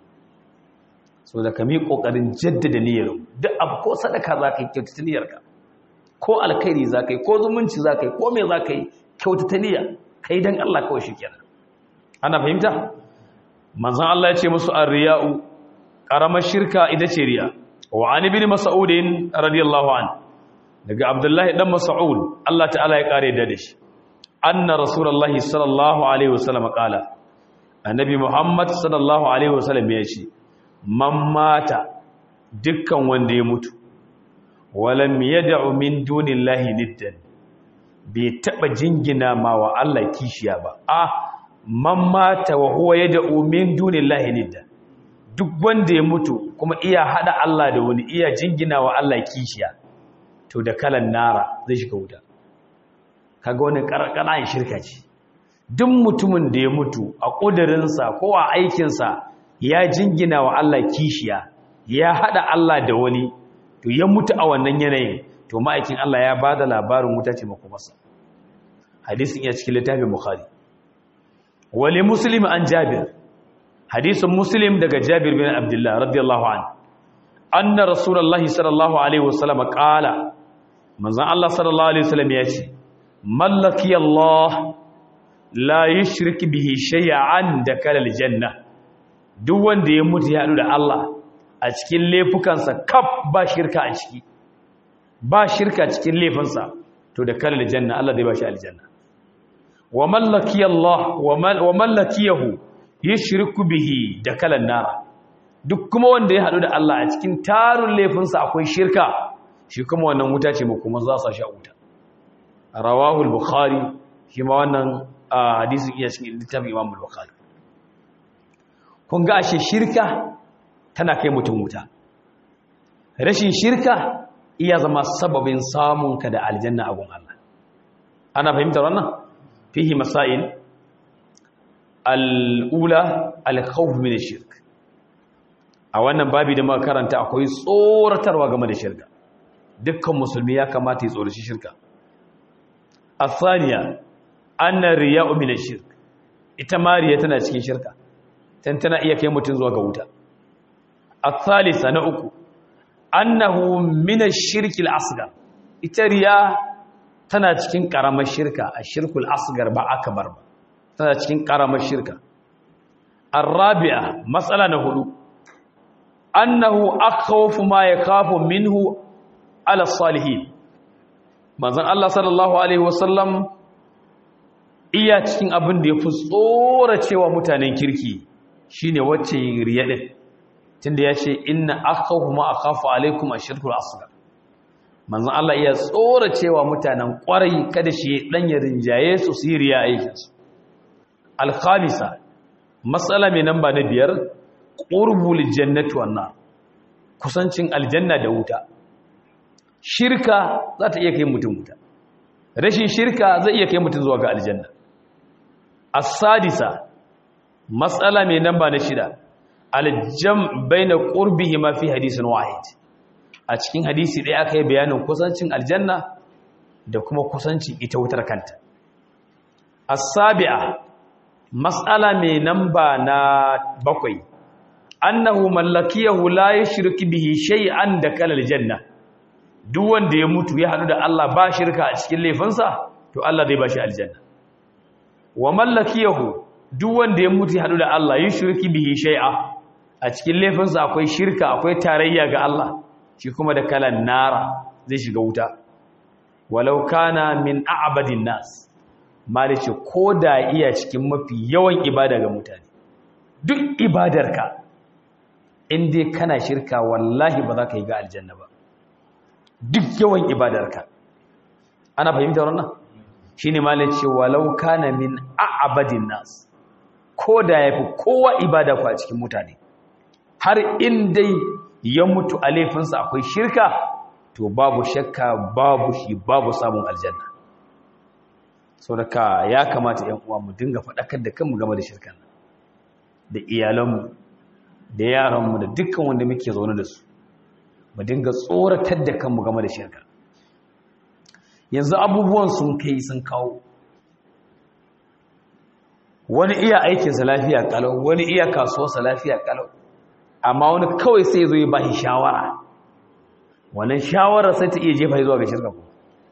so da ka mi kokarin jaddada niyyar duk abu ko sadaka za ka yi kyautata niyyarka ko alkhairi za ka yi ko zumunci za ka yi ko me za ka yi kyautata niyya kai dan Allah kawai shi kenan ana fahimta manzon Allah ya ce musu ar-riya'u karamar shirka ita ce riya wa an ibn mas'ud radiyallahu an daga abdullahi dan mas'ud Allah ta'ala ya kare da shi anna rasulullahi sallallahu alaihi wasallam qala annabi muhammad sallallahu alaihi wasallam ya ce man mata dukkan wanda ya mutu walam yad'u min dunillahi niddan bai taba jingina ma wa Allah kishiya ba a man mata wa huwa yad'u min dunillahi niddan duk wanda ya mutu kuma iya hada Allah da wani iya jingina wa Allah kishiya to da kalan nara zai shiga wuta kaga wani karkara shirka ce duk mutumin da ya mutu a kudirinsa ko a aikinsa ya jingina wa Allah kishiya ya hada Allah da wani to ya mutu a wannan yanayin to ma'aikin Allah ya bada labarin wuta ce makomarsa hadisin ya cikin littafin bukhari wali muslim an jabir hadisin muslim daga jabir bin abdullah radiyallahu an anna rasulullahi sallallahu alaihi wasallam qala manzon Allah sallallahu alaihi wasallam ya ce mallaki Allah la yushrik bihi shay'an da kalal janna duk wanda ya mutu ya hadu da Allah a cikin laifukansa kaf ba shirka a ciki ba shirka cikin laifinsa to da kalal janna Allah zai ba shi aljanna wa mallaki Allah wa mallakiyahu yushriku bihi da kalan nara duk kuma wanda ya hadu da Allah a cikin tarun laifinsa akwai shirka shi kuma wannan wuta ce kuma za su sha wuta rawahu al-bukhari shi ma wannan hadisin iya cikin littafin Imam al-Bukhari kun ga ashe shirka tana kai mutum wuta rashin shirka iya zama sababin samunka da aljanna a gun Allah ana fahimtar wannan fihi masail al'ula al-khawf min ash-shirk a wannan babi da muka karanta akwai tsoratarwa game da shirka dukkan musulmi ya kamata ya tsoraci shirka athaniya anna riya'u min ash-shirk ita mariya tana cikin shirka tan tana iya kai mutun zuwa ga wuta الثالثة نأكو أنه من الشرك الأصغر إتريا تناتكين كرام الشركة الشرك الأصغر با أكبر تناتكين كرام الشركة الرابعة مسألة نهدو أنه أخوف ما يخاف منه على الصالحين manzon Allah sallallahu alaihi wasallam iya cikin abin da ya fi tsora cewa mutanen kirki shine wacce riya din tunda ya ce inna akhafu ma akhafu alaikum ashirkul asghar manzon Allah iya tsora cewa mutanen kwarai kada shi dan ya rinjaye su siriya aikin su al-khamisa mas'ala mai namba na biyar qurbul jannati wan nar kusancin aljanna da wuta shirka za ta iya kai mutum wuta rashin shirka zai iya kai mutum zuwa ga aljanna as-sadisa mas'ala mai namba na shida aljam baina qurbihi ma fi hadisin wahid a cikin hadisi ɗaya aka yi bayanin kusancin aljanna da kuma kusancin ita wutar kanta as-sabi'a mas'ala mai namba na bakwai annahu mallakiyahu la yushriku bihi shay'an da kala aljanna duk wanda ya mutu ya hadu da Allah ba shirka a cikin laifinsa to Allah zai ba shi aljanna wa mallakiyahu duk wanda ya mutu ya hadu da Allah yushriku bihi shay'a a cikin laifinsa akwai shirka akwai tarayya ga Allah shi kuma da kalan nara zai shiga wuta walau kana min a'badin nas malice ko da iya cikin mafi yawan ibada ga mutane duk ibadarka in dai kana shirka wallahi ba za ka yi ga aljanna ba duk yawan ibadarka ana fahimtar wannan shine malai ce walau kana min a'abadin nas ko da yafi kowa ibada ku a cikin mutane har in dai ya mutu a laifinsa akwai shirka to babu shakka babu shi babu samun aljanna saboda ya kamata ƴan uwa mu dinga faɗakar da kanmu game da shirkan da iyalanmu da yaranmu da dukkan wanda muke zaune da su mu dinga tsoratar da kanmu game da shirka yanzu abubuwan sun kai sun kawo wani iya aikinsa lafiya kalau wani iya kasuwarsa lafiya kalau amma wani kawai sai zo ya ba shi shawara wannan shawarar sai ta iya jefa zuwa ga shirka ko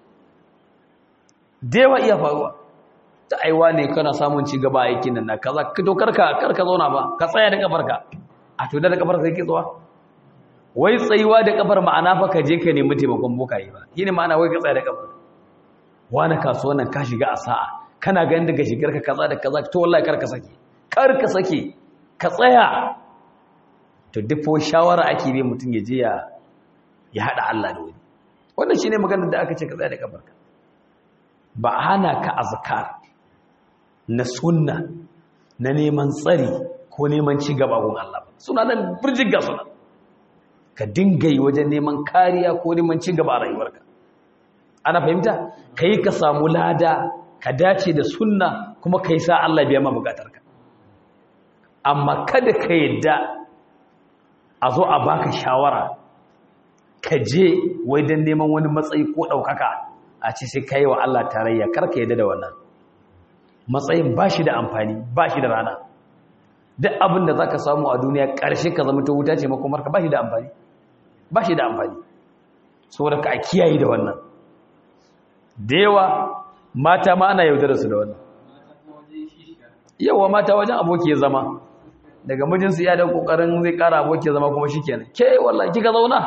dewa iya faruwa ta aiwa ne kana samun ci gaba aikin nan na kaza ka to karka karka zauna ba ka tsaya da kafarka a to da kafarka sai ke tsawa wai tsayuwa da kafar ma'ana fa ka je ka nemi taimakon bokaye ba shine ma'ana wai ka tsaya da kafar wani kasuwan nan ka shiga a sa'a kana ganin daga shigar ka kaza da kaza to wallahi karka sake karka sake ka tsaya to duk shawara ake bi mutum ya je ya ya hada Allah da wani wannan shine maganar da aka ce ka tsaya da kafarka ba hana ka azkar na sunna na neman tsari ko neman ci gaba gun Allah ba suna nan burjiga suna ka dinga yi wajen neman kariya ko neman ci gaba a rayuwarka ana fahimta kai ka samu lada ka dace da sunna kuma kai sa Allah biya ma bukatarka amma kada ka yadda a zo a baka shawara ka je wai don neman wani matsayi ko ɗaukaka a ce sai ka yi wa Allah tarayya karka yadda da wannan matsayin ba shi da amfani ba shi da rana duk abin da za ka samu a duniya ƙarshe ka zama ta wuta ce makomarka ba shi da amfani ba shi da amfani saboda ka a kiyaye da wannan da yawa mata ma ana yaudara su da wannan yawa mata wajen aboki ya zama daga mijinsu ya da kokarin zai kara aboki ya zama kuma shikenan ke wallahi kika zauna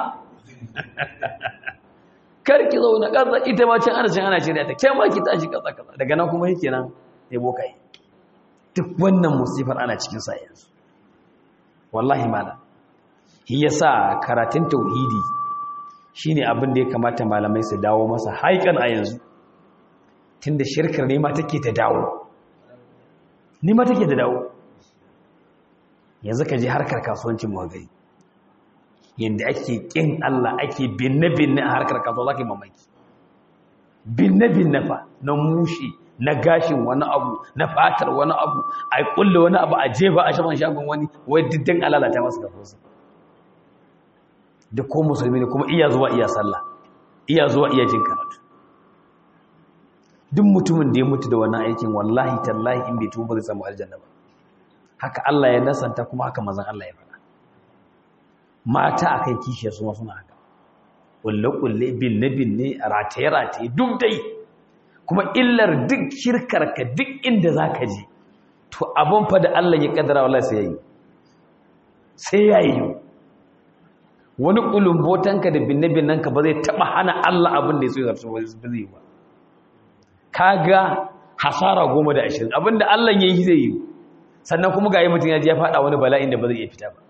kar ki zauna kaza ita ma can ana cin ana shirya ta ke ma ki tashi kaza kaza daga nan kuma shikenan sai bokai duk wannan musifar ana cikin sa yanzu wallahi mala shi yasa karatun tauhidi shine abin da ya kamata malamai su dawo masa haikan a yanzu tunda shirkar ne ma take ta dawo ni ma take da dawo yanzu ka je harkar kasuwancin mu gari yanda ake kin Allah ake binne binne a harkar kasuwa zaka yi mamaki binne binne fa na mushi na gashin wani abu na fatar wani abu a kulle wani abu a jefa a shaman shagon wani wai diddin alalata masu kasuwa da ko musulmi ne kuma iya zuwa iya sallah iya zuwa iya jin karatu duk mutumin da ya mutu da wannan aikin wallahi tallahi in bai tuba zai samu aljanna ba haka Allah ya nasanta kuma haka mazan Allah ya faɗa mata akan kishiyar su ma suna haka kulle kulle binne binne rataye rataye duk dai kuma illar duk shirkar ka duk inda zaka je to abun fa da Allah ya kaddara wallahi sai yayi sai yayi wani kulumbotanka da binne binnanka ba zai taba hana Allah abin da ya so ya zarta ba zai ba kaga hasara goma da ashirin abinda Allah ya yi zai yi sannan kuma ga yi mutum ya ji ya faɗa wani bala'in da ba zai iya fita ba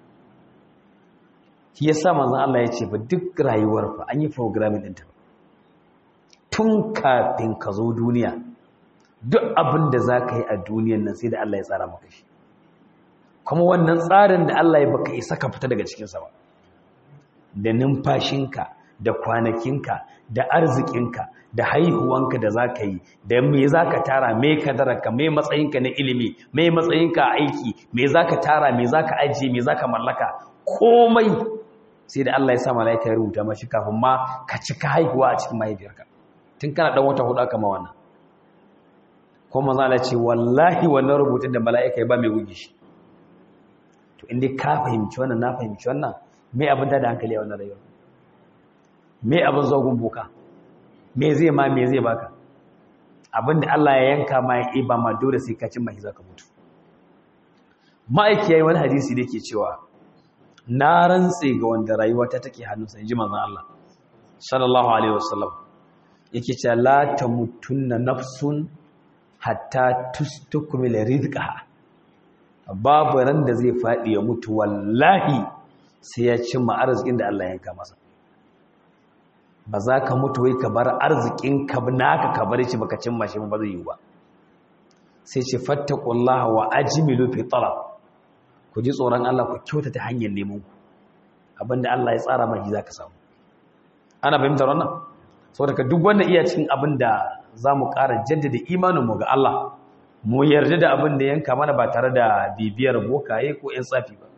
shi ya sa manzan Allah ya ce ba duk rayuwar fa an yi programming ɗinta ba tun kafin ka zo duniya duk abin da za ka yi a duniyan nan sai da Allah ya tsara maka shi kuma wannan tsarin da Allah ya baka isa ka fita daga cikinsa ba da numfashinka da kwanakinka da arzikinka da haihuwanka da za ka yi da me za ka tara me kadararka me matsayinka na ilimi me matsayinka a aiki me za ka tara me za ka ajiye me za ka mallaka komai sai da Allah ya sa mala'ika ya rubuta mashi kafin ma ka cika haihuwa a cikin mahaifiyarka tun kana dan wata hudu aka ma wannan ko manzo Allah ce wallahi wannan rubutun da mala'ika ya ba mai gugi shi to inda ka fahimci wannan na fahimci wannan me abin da hankali a wannan rayuwa me abin zogun boka me zai ma me zai baka abin da Allah ya yanka ma ya iba ma dole sai ka cin mahi zaka mutu ma'aiki yayi wani hadisi da yake cewa na rantse ga wanda rayuwa ta take hannunsa inji manzon Allah sallallahu alaihi wasallam yake cewa la tamutunna nafsun hatta tustukmila rizqaha babu ran da zai faɗi ya mutu wallahi sai ya cimma arzikin da Allah ya yanka masa ba za ka mutu wai ka bar arzikin ka naka ka bar shi baka cimma shi ba zai yi ba sai ce fattaqullaha wa ajmilu fi talab ku ji tsoron Allah ku kyautata hanyar neman ku abinda Allah ya tsara maki zaka samu ana fahimtar wannan saboda ka duk wanda iya cikin abinda zamu ƙara jaddada imanin mu ga Allah mu yarda da abin da yanka mana ba tare da bibiyar bokaye ko ƴan tsafi ba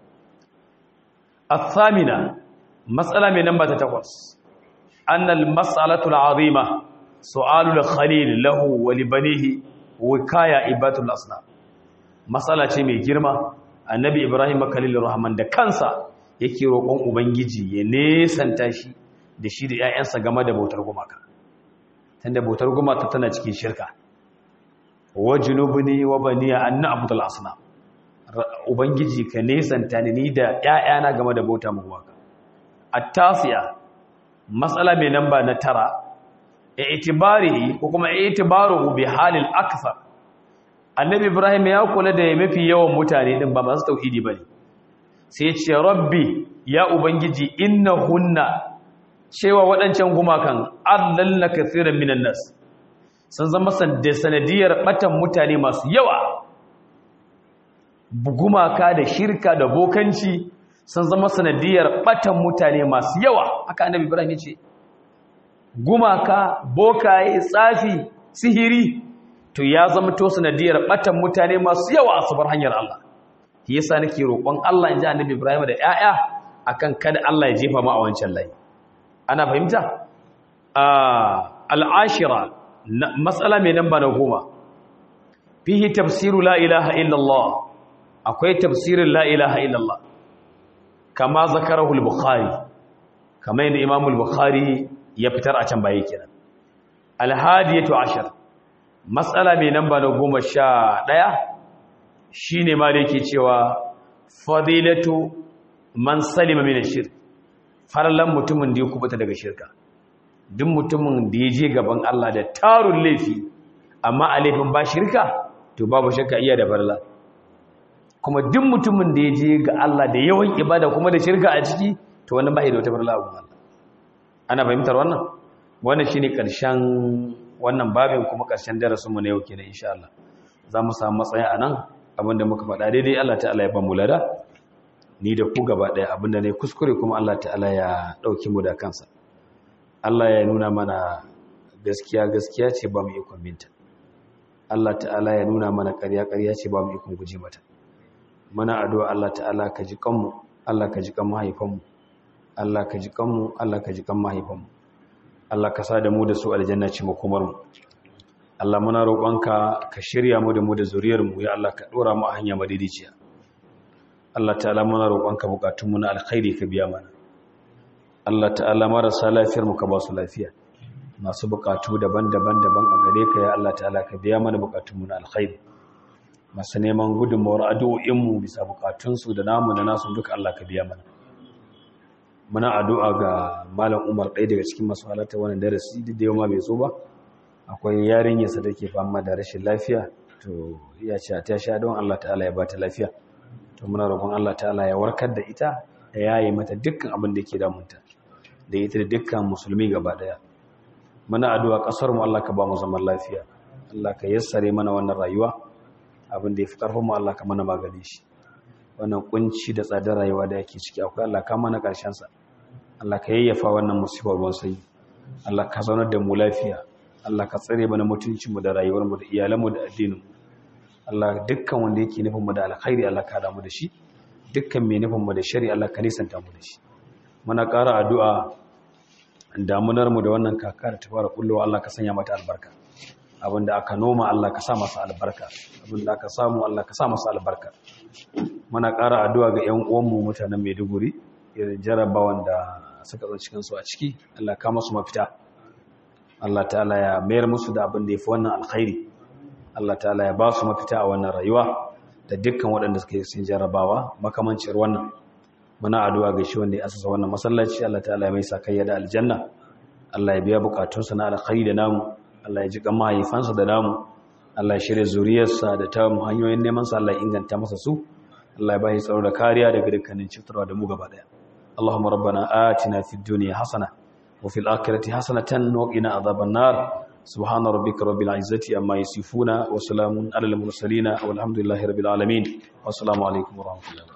الثامنة مسألة من نمبر تتقص أن المسألة العظيمة سؤال الخليل له ولبنيه وكاية إبات الأصنام مسألة mai girma annabi Ibrahim Khalil Rahman da kansa yake roƙon ubangiji ya nesanta shi da shi da ƴaƴansa game da bautar gumaka tunda bautar gumaka tana cikin shirka wajnubni wa baniya an na'budul asnam ubangiji ka nesanta ni da ƴaƴana game da bauta mu gumaka at-tasiya matsala mai namba na tara i'tibari ko kuma i'tibaru bi halil akthar annabi ibrahim ya kula da mafi yawan mutane din ba masu tauhidi bane sai ya ce rabbi ya ubangiji innahunna cewa waɗancan gumakan adlalla kaseeran minan nas sun zama sanadiyar batan mutane masu yawa gumaka da shirka da bokanci sun zama sanadiyar batan mutane masu yawa haka annabi ibrahim ya ce gumaka bokaye tsafi sihiri to ya zama to sanadiyar batan mutane masu yawa a sabar hanyar Allah shi yasa nake roƙon Allah in ji annabi ibrahim da ƴaƴa akan kada Allah ya jefa mu a wancan layi ana fahimta al'ashira matsala mai namba na goma fihi tafsiru la ilaha illallah akwai tafsirin la ilaha illallah kama zakarahu al-bukhari kama yadda imam al-bukhari ya fitar a can baya kenan al-hadiyatu ashar matsala mai namba na goma sha ɗaya shine ma da yake cewa fadilatu man salima min shirk farallan mutumin da ya kubuta daga shirka duk mutumin da ya je gaban Allah da tarun laifi amma a laifin ba shirka to babu shakka iya da farla kuma duk mutumin da ya je ga Allah da yawan ibada kuma da shirka a ciki to wannan bai da wata farla a Allah ana fahimtar wannan wannan shine karshen wannan babin kuma karshen darasin mu na yau kenan insha Allah za mu samu matsayi a nan abinda muka faɗa daidai Allah ta'ala ya ba mu lada ni da ku gaba ɗaya abinda ne kuskure kuma Allah ta'ala ya ɗauki mu da kansa Allah ya nuna mana gaskiya gaskiya ce ba mu ikon binta Allah ta'ala ya nuna mana ƙarya ƙarya ce ba mu ikon guji mata muna addu'a Allah ta'ala ka ji kanmu Allah ka ji kan mahaifanmu Allah ka ji kanmu Allah ka ji kan mahaifanmu Allah ka sa da mu da su aljanna ce makomar mu Allah muna roƙonka ka shirya mu da mu da zuriyar mu ya Allah ka dora mu a hanya madidiciya Allah ta'ala muna roƙonka bukatunmu na alkhairi ka biya mana Allah ta'ala marasa lafiyar mu ka ba su lafiya masu bukatu daban-daban daban a gare ka ya Allah ta'ala ka biya mana bukatunmu na alkhairi masu neman gudunmawar addu'o'in mu bisa bukatunsu da namu da nasu duka Allah ka biya mana muna addu'a ga malam Umar ɗaya daga cikin masu halarta wannan darasi duk da yau ma bai zo ba akwai yarinyarsa da ke fama da rashin lafiya to ya ce ta sha don Allah ta'ala ya ba ta lafiya to muna roƙon Allah ta'ala ya warkar da ita da yayi mata dukkan abin da ke damunta da ita da dukkan musulmi gaba daya muna addu'a kasar mu Allah ka ba mu zaman lafiya Allah ka yassare mana wannan rayuwa abin da yafi karfin mu Allah ka mana magani shi wannan kunci da tsadar rayuwa da yake ciki akwai Allah ka mana karshen sa Allah ka yayyafa wannan musibar ruwan sanyi Allah ka zaunar da mu lafiya Allah ka tsare mana mutuncin mu da rayuwar mu da iyalan mu da addinin mu Allah dukkan wanda yake nufin mu da alkhairi Allah ka damu da shi dukkan mai nufin mu da shari Allah ka nisanta mu da shi muna ƙara addu'a damunar mu da wannan kaka da ta fara kullowa Allah ka sanya mata albarka abinda aka noma Allah ka sa masa albarka abinda aka samu Allah ka sa masa albarka muna ƙara addu'a ga ƴan uwan mu mutanen Maiduguri irin jarabawan da suka zo cikin su a ciki Allah ka masu mafita Allah ta'ala ya mayar musu da abin da yafi wannan alkhairi Allah ta'ala ya ba su mafita a wannan rayuwa da dukkan waɗanda suka yi sun jarabawa makamancin wannan muna addu'a ga shi wanda ya asasa wannan masallaci Allah ta'ala ya mai sakayya da aljanna Allah ya biya bukatunsa na alkhairi da namu Allah ya ji kan mahaifansa da namu Allah ya shirya zuriyarsa da ta hanyoyin neman sa Allah ya inganta masa su Allah ya bashi tsaro da kariya daga dukkanin cutarwa da mu gaba daya Allahumma rabbana atina fid dunya hasana wa fil akhirati hasanatan wa qina adhaban nar subhana rabbika rabbil izzati amma yasifuna wa salamun alal mursalin walhamdulillahi rabbil alamin wa assalamu alaikum wa rahmatullahi